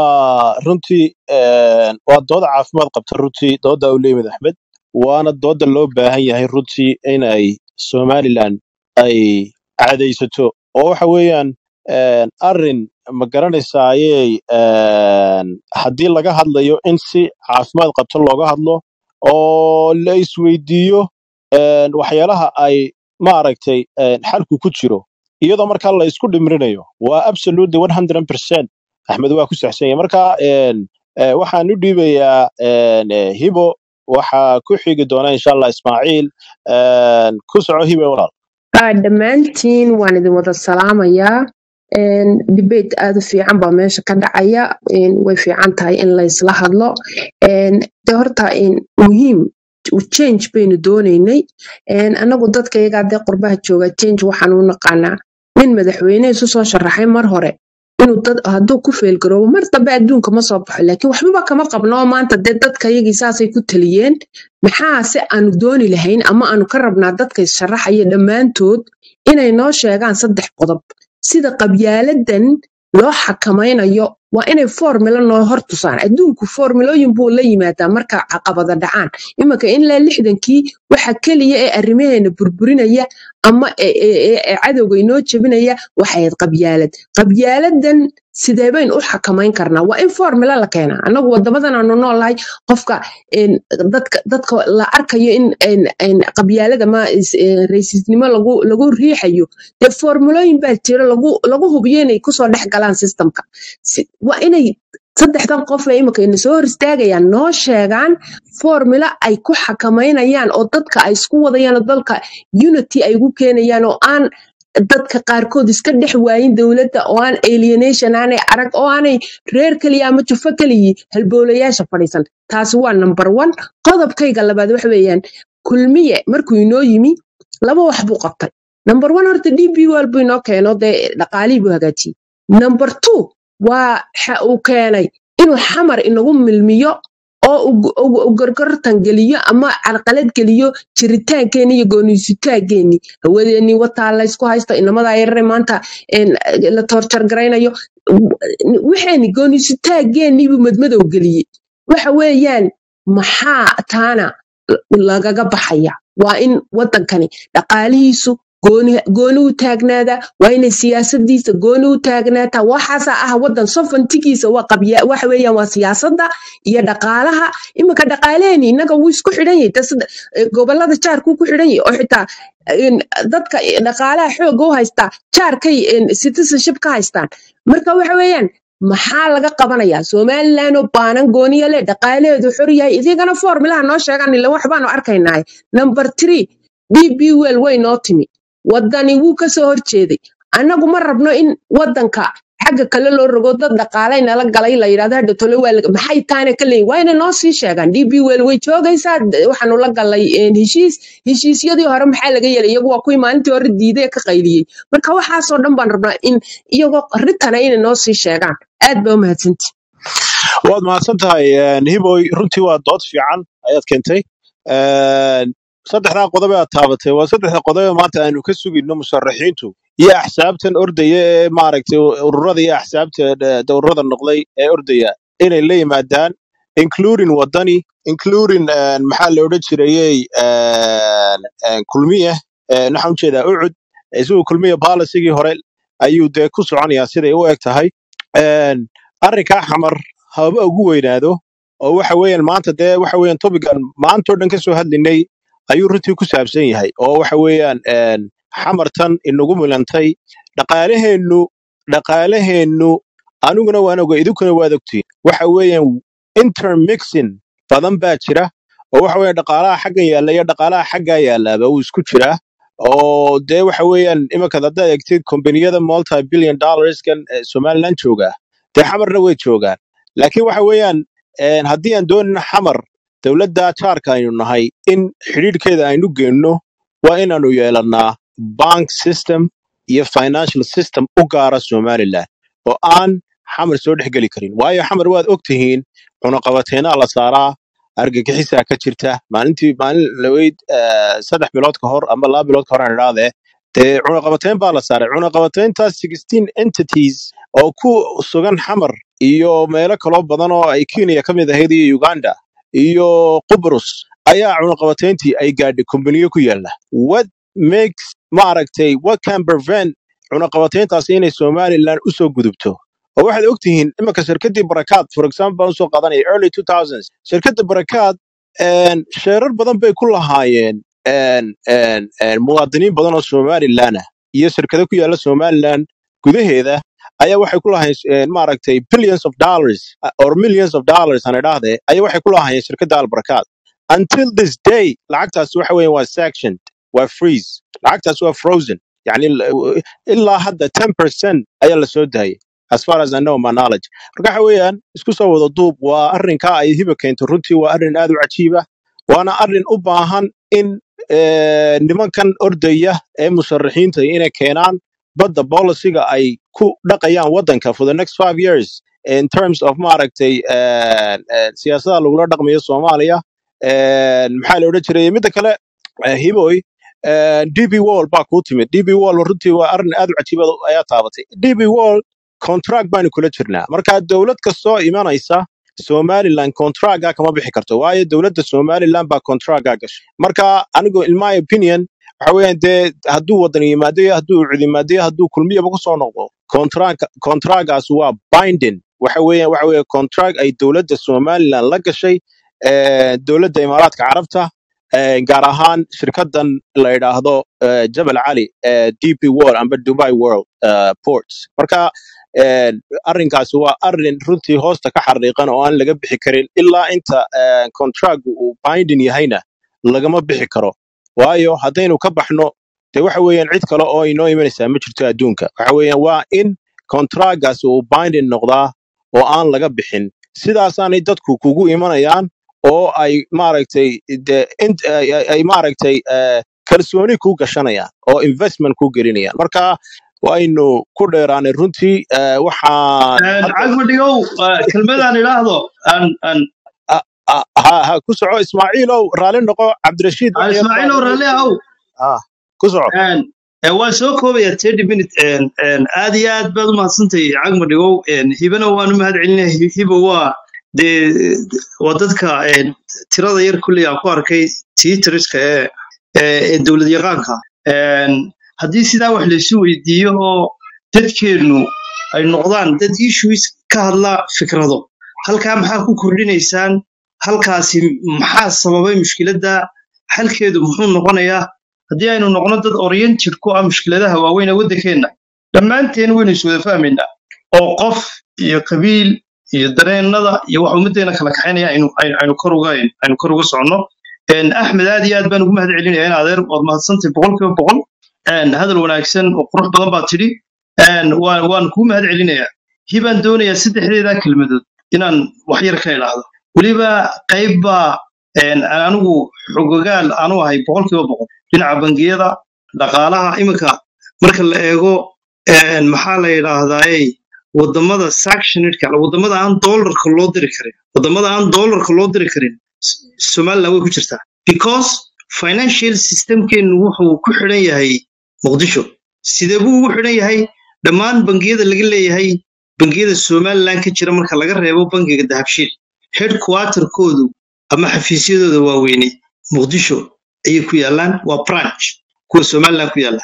S3: ورنتي waa dood caafimaad qabta runtii dooda uu leeyahay Axmed waana dooda loo baahan yahay runtii in ay Somaliland ay cadaysato oo waxa weeyaan een, arrin ma garanaysaa ayay een, haddii laga hadlayo in si caafimaad qabta looga hadlo oo la isweydiiyo een, waxyaalaha ay maaragtay een, xalku ku jiro iyadoo markaa la isku dhimrinayo waa absolutely 100% axmed waa ku saxsan yahay marka een, eh, waxaan u dhiibayaa een, eh, hibo waxaa ku xigi doona insha allah ismaaciil een, ku soco hibo walaal
S7: Ah, dhammaantiin waan idin wada salaamayaa Een, debate aad u fiican baa meesha ka dhacaya Een, way fiican tahay in la isla hadlo Een, de horta een, muhiim change baynu doonaynay Een, anagu dadka iyagaa dee qurbaha jooga change waxaan u naqaanaa nin madaxweyne isu soo sharaxay mar hore inuu dad hadduu ku feelgaroobo mar dambe adduunka ma soo baxo laakiin waxbaba kama qabno oo maanta dee dadka iyagii saasay ku taliyeen maxaa se aanu dooni lahayn ama aanu ka rabnaa dadka issharaxaya dhammaantood inay noo sheegaan saddex qodob sida qabyaaladan loo xakamaynayo waa inay formula noo hor tusaan adduunku formulooyin buu la yimaadaa marka caqabada dhacaan iminka ilaa lixdankii waxa keliya ee arrimaheena burburinaya ama ee ee- ee- ee cadowga inoo jebinaya waxay ahayd qabyaalad qabyaaladan sidee baynu u xakamayn karnaa waa in formula la keenaa annagu wadamadan aanu noolahay qofka een, dadka dadka la arkayo in een, een, qabyaalada ma is- een, raysisnimo lagu lagu riixayo dee formulooyin baa jira lagu lagu hubiyo inay kusoo dhex galaan systemka Si- waa inay saddexdan qof ee imika ina soo hor istaagayaan noo sheegaan formula ay ku xakamaynayaan oo dadka ay isku wadayaan oo dalka unity ay ugu keenayaan oo aan dadka qaarkood iska dhex waayin dowladda oo aan alienation aanay arag oo aanay reer keliya ama jufo keliyi halboolayaasha fadhiisan taasi waa number one qodobkayga labaad waxa weeyaan kulmiye markuu inoo yimi laba wax buu qabtay number one horta d b wal buu inoo keeno dee dhaqaalihii buu hagaajiyey number two waa waxa uu keenay inuu xamar inagu milmiyo oo uu- uu uu gorgortan geliyo ama carqalad geliyo jiritaankeenni iyo gooniisitaankeenni hawadeennii wataa laysku haysto inamadaa yarare maanta een, la toorjar garaynayo waxeeni gooniisitaankeenni buu madmadow geliyey waxa weeyaan maxaa taana lagaga baxaya waa in wadankani dhaqaalihiisu gooni gooni u taagnaadaa waa inay siyaasadiisa gooni u taagnaataa waxaasaa ah wadan sofantigiisa waa qabya waxa weeyaan waa siyaasadda iyo dhaqaalaha iminka dhaqaaleeni innaga wuu isku xidhan yahay dad sida- eh, gobolada jaarkuu ku xidhan yahay oo xitaa in dadka dhaqaalaha xooga u haystaa jaarkay in citizenship ka haystaan marka waxa weeyaan maxaa laga qabanayaa somaliland oo baanan gooniya leh dhaqaalaheedu xor yahay idigana formulaha noo sheegaan ila wax baanu arkaynaa number three d b well way noo timi wadani wuu kasoo horjeeday annagu ma rabno in wadanka xagga kale loo rogo dad dhaqaalay nala galay la yidhahdo hadha tole waa laga- maxay taana ka leeyihin waa inay noo sii sheegaan db wel way joogaysaa d- waxaanu la galay een, heshiis heshiisyadii hore maxaa laga yeelay iyagu waa kuwii maalintii hore diiday ee ka qayliyey marka waxaasoo dhan baan rabnaa in iyagoo ritana inay noo sii sheegaan aad baa u mahadsanti
S8: waad mahadsan tahay een, hiboy runtii waa dood fiican ayaad keentay Een, saddexdaa qodob ee aad taabatay waa saddexda qodob ee maanta aanu ka sugayno musharaxiintu iyo axsaabtan ordaya ee maaragtay ururada iyo axsaabta eh, dowrada noqday ee ordaya inay la yimaadaan including wadani including een, maxaa la odhan jirayey een, een, kulmiye een, waxaan ujeedaa ucud isagu kulmiye baalicigii hore ayuu dee ku soconayaa siday u eg tahay Een, arrinkaa xamar haba ugu weynaado oo waxa weeyaan maanta dee waxa weeyaan topican maantoo dhan ka soo hadlinay ayuu runtii ku saabsan yahay oo waxa weeyaan een, xamartan inagu milantay dhaqaalaheennu dhaqaalaheennu aniguna waan oga idinkuna waad ogtiin waxa weeyaan intermixing badan baa jira oo waxa weeyaan dhaqaalaha xaggan yaalla iyo dhaqaalaha xaggaa yallaaba uu isku jiraa oo dee waxa weeyaan iminka haddaad eegtid kombaniyada multi billion dollarskan ee somaliland jooga dee xamarna way joogaan laakiin waxa weeyaan een, haddii aan doonina xamar dowladda jaarka aynu nahay in xidhiidhkeeda aynu geenno waa inaanu yeelannaa bank system iyo financial system u gaara somaliland oo aan xamar soo dhex geli karin waayo xamar waad og tihiin cunaqabateenaa la saaraa argagixisaa ka jirta maalintii maalin laweyd saddex bilood ka hor ama laba bilood ka hor aan idhahdee dee cunaqabateyn baa la saaray cunaqabateyntaas sixteen entities oo ku sugan xamar iyo meelo kaloo badan oo ay kenya ka mid ahayd iyo uganda iyo qubrus ayaa cunaqabateyntii ay gaadhay kombaniyo ku yaala what makes maaragtay what can prevent cunaqabateyntaas inay somaliland usoo gudubto oo waxaad ogtihiin iminka shirkadii barakaad for example baan usoo qaadanaya early 2000s shirkadda barakaad een, sheerar badan bay ku lahaayeen een, een, een, muwaadiniin badan oo somaliland ah iyo shirkado ku yaala somaliland gudaheeda ayaa waxay ku lahaayeen maaragtay billions of dollars uh, or millions of dollars aan idhaahdee ayaa waxay ku lahaayeen shirkadda albarkaad until this day lacagtaas waxa weeye waa sectioned waa freeze lacagtaas waa frozen yani l- ilaa hadda 10% ayaa la soo daayay as far as I know my knowledge marka waxa weeyaan isku soo wada duub waa arrinkaa ay hiba keento runtii waa arrin aad u cajiiba waana arrin u baahan in eh, nimankan ordaya ee musharaxiinta inay keenaan badda bolisiga ay ku dhaqayaan waddanka for the next five years in terms of maaragtay eh, eh, siyaasada lagula dhaqmayo soomaaliya Eh, maxaa la odhan jiray midda kale eh, hiboy eh, db wall baa kuu timid db wall runtii waa arrin aad u cajiiba ayaa taabatay db wall contract baanu kula jirnaa marka dowlad kastoo imanaysa somaliland contractga kama bixi karto waayo dowladda somaliland baa contractga gashay marka anigu in my opinion waxa weeyaan dee hadduu wadan yimaado iyo hadduu cid yimaado iyo hadduu kulmiyaba kusoo noqdo contract contractgaas waa binding waxa weeyaan waxa weeye contract ay dowladda somaliland la gashay eh, dowladda imaaraadka carabta eh, gaar ahaan shirkadan la yidhaahdo eh, jabal cali eh, dp world amba dubai world eh, ports marka eh, arrinkaasi waa arrin runtii hoosta ka xariiqan oo aan laga bixi karin ilaa inta eh, contract uu binding yahayna lagama bixi karo waayo haddaynu ka baxno de waxa weeyaan cid kale oo inoo imanaysaa ma jirto adduunka waxa weeyaan waa in contractgaasi uu binding noqdaa oo aan laga bixin sidaasaanay dadku kugu imanayaan oo ay maaragtay de int- ay ay- ay maaragtay eh, kalsooni ku gashanayaan oo investment ku gelinayaan marka waynu ku dheeraanay runtii eh, waxaan hadda
S1: cagma dhigow kelmadaan idhaahdo aan aan
S8: ah, ah, ha ha ku soco ismaaciilow raalli noqo cabdirashiid
S1: aan
S8: wax yar baan
S1: ismaaciilow
S8: inoo
S1: raalli ahow
S8: ah ku soco
S1: Een, ee, waan soo koobayaa thirty minute een, een, aad iyo aad baad u mahadsantahay cagma dhigow een, hibana waan u mahad celinaya Hi- hiba waa dee waa dadka een, tirada yar kulley aan ku arkay tiitriska ee ee ee dowlad yaqaanka Een, haddii sidaa wax laysu weydiiyo oo dadkeennu ay noqdaan dad issues ka hadla fikrado halkaa maxaa ku kordhinaysaan halkaasi maxaa sababay mushkiladda xalkeedu muxuu noqonayaa haddii aynu noqno dad oriented ku ah mushkiladaha waaweyn ee waddankeenna dhammaanteen waynu is wada fahmaynaa oo qof iyo qabiil iyo dareennada iyo wax ummaddeena kala kaxaynaya aynu aynu aynu kor uga aynu kor uga soconno Een, axmed aad iyo aad baan ugu mahad celinaya in adeer waad mahadsantahay boqolkiiba boqol een, hadal wanaagsan oo qurux badan baa tidhi een, waan waan kuu mahad celinayaa hibaan doonayaa saddexdeeda kelmadood inaan wax yar ka idhaahdo weliba qayb baa een, aan anigu xogogaal aanu ahay boqolkiiba boqol dhinaca bangiyada dhaqaalaha iminka marka la eego een, maxaa la yidhaahdaaye wadamada sanctionedka wadamada aan doolarka loo diri karin wadamada aan doolarka loo diri karin S- somaliland way ku jirtaa because financial systemkeenu wuxuu ku xidhan yahay muqdisho sidee buu ugu xidhan yahay dhammaan bangiyada laga leeyahay bangiyada somaliland ka jira marka laga reebo bangiga dahabshiil headquarterkoodu ama xafiisyadooda waaweyne muqdisho ayay ku yaalaan waa branch kuwa somaliland ku yaala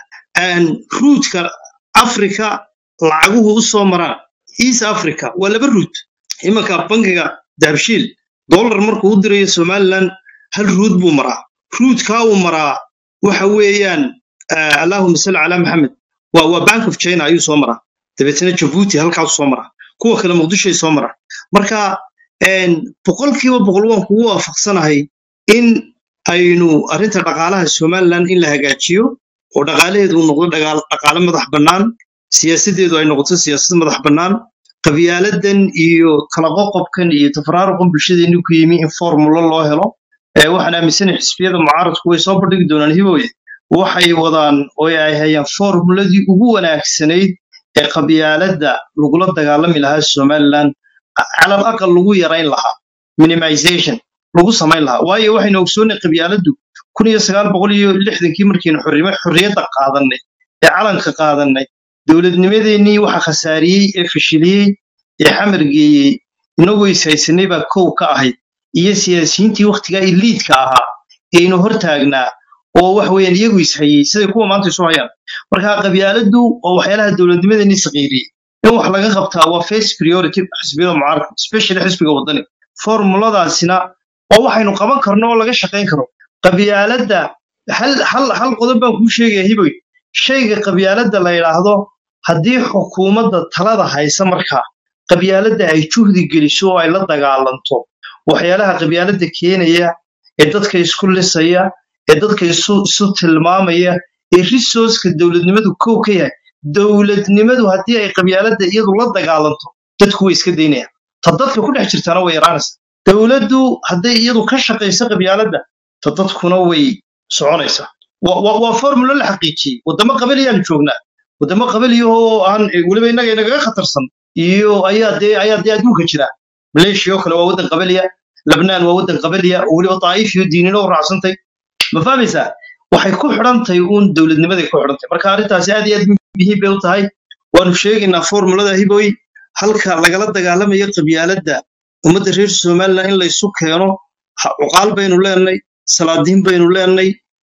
S1: ruutka africa lacaguhu u soo maraan east africa waa laba ruut imanka bangiga dahabshiil dollar markuu u dirayo somaliland hal ruut buu maraa ruutkaa uu maraa waxa weeyaan ah, allahuma salli calaa maxamed waa waa bank of china ayuu soo maraa dabeetana jabuuti halkaasuu soo maraa kuwa kale muqdishoay soo maraan marka een, boqolkiiba boqol waan kugu waafaqsanahay in aynu arrinta dhaqaalaha somaliland in la hagaajiyo oo dhaqaalaheedu uu noqdo dhagaal- dhaqaale madax bannaan siyaasadeedu ay noqoto siyaasad madax bannaan qabyaaladan iyo kala qoqobkan iyo tafaraaruqan bulshadeenni ku yimi in formulo loo helo ee waxaan aaminsanahay xisbiyada mucaaradku way soo bandhigi doonaan hibooye waxay wadaan oo ay hayaan formuladii ugu wanaagsanayd ee qabyaaladda lagula dagaalami lahaa somaliland calal aqal lagu yarayn lahaa minimization lagu samayn lahaa waayo waxaynu ogsoonnay qabyaaladdu kun iyo sagaal boqol iyo lixdankii markaynu xorrima- xorriyadda qaadannay ee calanka qaadannay dowladnimadeennii waxa khasaariyey ee fashiliyey ee xamar geeyey inagoo ishaysanay baa kow ka ahayd iyo siyaasiyiintii wakhtigaa iliidka ahaa eeynu hortaagnaa oo wax weeyaan iyagu ishayey siday kuwa maanta isu hayaan marka qabyaaladdu waa waxyaalaha dowladnimadeennii saqiiriyey in wax laga qabtaa waa first priority xisbiyada mucaaradka especially xisbiga wadani formuladaasina waa waxaynu qaban karno oo laga shaqayn karo qabyaaladda hal hal hal qodob baan kuu sheegaya hiboy shayga qabyaaladda la yidhaahdo haddii xukuumadda talada haysa markaa qabyaaladda ay juhdi geliso oo ay la dagaalanto waxyaalaha qabyaaladda keenaya ee dadka isku lisaya ee dadka isu isu tilmaamaya ee resourceka dowladnimadu kow ka yahay dowladnimadu haddii ay qabyaaladda iyadu la dagaalanto dadku way iska daynayaan ta dadka ku dhex jirtaana way yaraanaysa dowladdu hadday iyadu ka shaqayso qabyaaladda ta dadkuna way soconaysaa waa waa- waa formulo la xaqiijiyey wadamo qabaliyaan joognaa wadamo qabaliyahoo aan weliba innaga inagaga khatarsan iyo ayaa dee ayaa dee adduunka jira maleeshiya oo kale waa waddan qabaliya labnaan waa waddan qabaliya oo weliba daa'if iyo diinino u raacsantay ma fahmaysaa waxay ku xidhantahay uun dowladnimaday ku xidhantahay marka arrintaasi aad iyo aad muhiim bay u tahay waanu sheegaynaa formulada hiboy halka lagala dagaalamayo qabyaaladda ummadda reer somaliland in laysu keeno ha- cuqaal baynu leenay salaadiin baynu leenay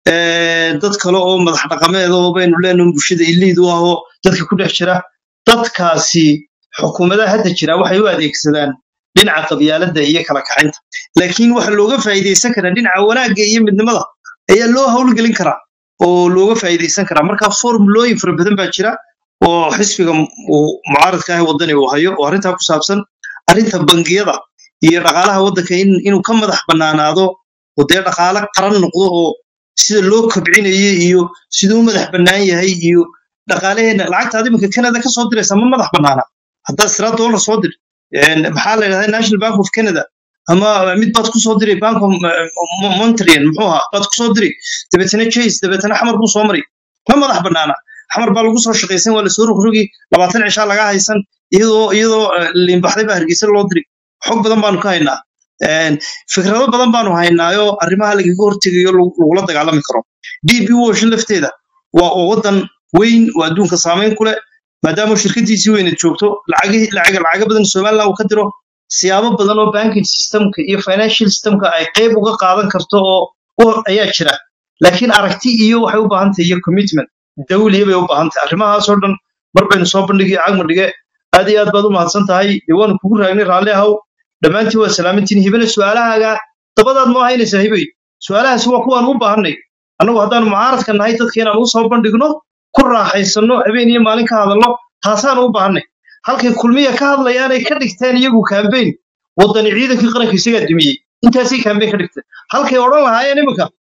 S1: eh, dad kale oo madax dhaqameed oo baynu leenay bulshada iliid u ahoo dadka ku dhex jira dadkaasi xukuumadaha hadda jira waxay u adeegsadaan dhinaca qabyaaladda iyo kala kaxaynta laakiin waxa looga faa'iidaysan karaa dhinaca wanaagga iyo midnimada ayaa loo howlgelin karaa oo looga faa'iidaysan karaa marka formulooyin fara badan baa jira oo xisbiga mu- uu mucaaradka ah wadani uu hayo oo arrintaa ku saabsan arrinta bangiyada iyo dhaqaalaha waddanka in- inuu ka madax bannaanaado oo dee dhaqaale qaran noqdo oo sida loo kobcinayo iyo siduu u madax bannaan yahay iyo dhaqaalaheena lacagta iminka canada ka soo diraysa ma madax bannaana haddaad siraa dollar soo dir een, maxaa la yidhahdaa national bank of canada ama mid baad ku soo diri bank of eh, Mo- montreal muxuu ahaa baad ku soo diri dabeetana chase dabeetana xamar buu soo mari ma madax bannaana xamar baa lagu soo shaqaysan waa lasoo rogrogi labaatan cishaa laga haysan iyadoo iyadoo eh, liinbaxday baa hargeysa loo diri xog badan baanu ka haynaa Een, fikrado badan baanu haynaayo arrimaha lagaga hortegayo lagu- lagula dagaalami karo db wash lafteeda waa oo waddan weyn oo adduunka saameyn ku leh maadaama shirkadiisii weyneed joogto lacagihii lacaga lacaga badan somaliland uu ka diro siyaabo badan oo banking systemka iyo financial systemka ay qayb uga qaadan karto oo u- ayaa jira laakiin aragti iyo waxay u baahan tahay iyo commitment dawliya bay u baahan tahay arrimahaasoo dhan mar baynu soo bandhigi cagma dhige aad iyo aad baad u mahadsan tahay dee waanu kugu raagnay raalli ahow dhammaantiin waa salaamantiin hibana su'aalahaaga dabadaad noo haynaysaa hibay su'aalahaasi waa kuwaan u baahannay annagu haddaanu mucaaradka nahay dadka inaan u soo bandhigno ku raaxaysanno habeen iyo maalin ka hadalno taasaanu u baahannay halkay kulmiya ka hadlayaanay ka dhigteen iyagu kambeyn waddani ciidankii qaranka isagaa dumiyey intaasay kambeyn ka dhigteen halkay odhan lahaayeen iminka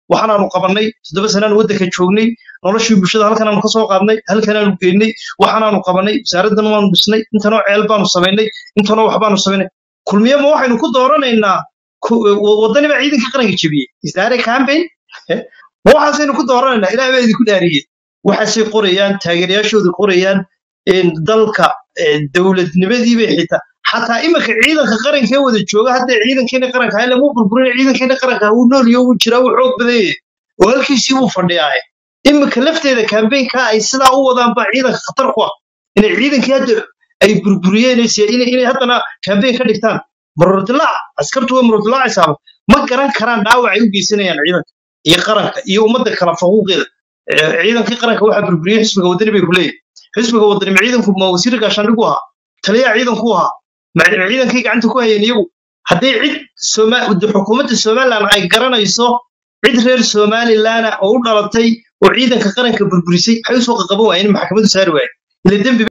S1: waxaanaanu qabannay toddoba sanaanu waddanka joognay noloshii bulshada halkanaanu ka soo qaadnay halkanaanu geynay waxaanaanu qabannay wasaaraddan waanu dhisnay intanoo ceel baanu samaynay intanoo wax baanu samaynay kulmiye ma waxaynu ku dooranaynaa waddani baa ciidanka qaranka jebiyey isdaare campaign ma waxaasaynu ku dooranaynaa ilaah baa idinku dhaariyey waxaasay qorayaan taageerayaashooda qorayaan dalka dowladnimadii bay xitaa xataa iminka ciidanka qarankee wada jooga hadda ciidankeena qaranka ha lamu burburin ciidankeena qaranka wuu noolyo wuu jiraa wuu xoog badan yahay oo halkiisii wuu fadhiyaaye iminka lafteeda kambeynka ay sidaa u wadaan baa ciidanka khatar ku ah inay ciidankii hadda ay burburiyeen inay haddana kambeyn ka dhigtaan marordilaac askartu waa marordilaacisaaba ma garan karaan dhaawac ay u geysanayaan ciidanka iyo qaranka iyo ummadda kala faquuqeeda ciidankii qaranka waxaa burburiyey xisbiga waddani bay ku leeyihin xisbiga waddani ma ciidanku ma wasiir gaashaandhigu ahaa taliyaha ciidanku ahaa ma ciidankay gacanta ku hayeen iyagu hadday cid xukuumadda somalilan ay garanayso cid reer somalilan oo u dhalatay oo ciidanka qaranka burburisay waxay usoo qaqaban waayeen maxkamaddu saari waayeen ila dembi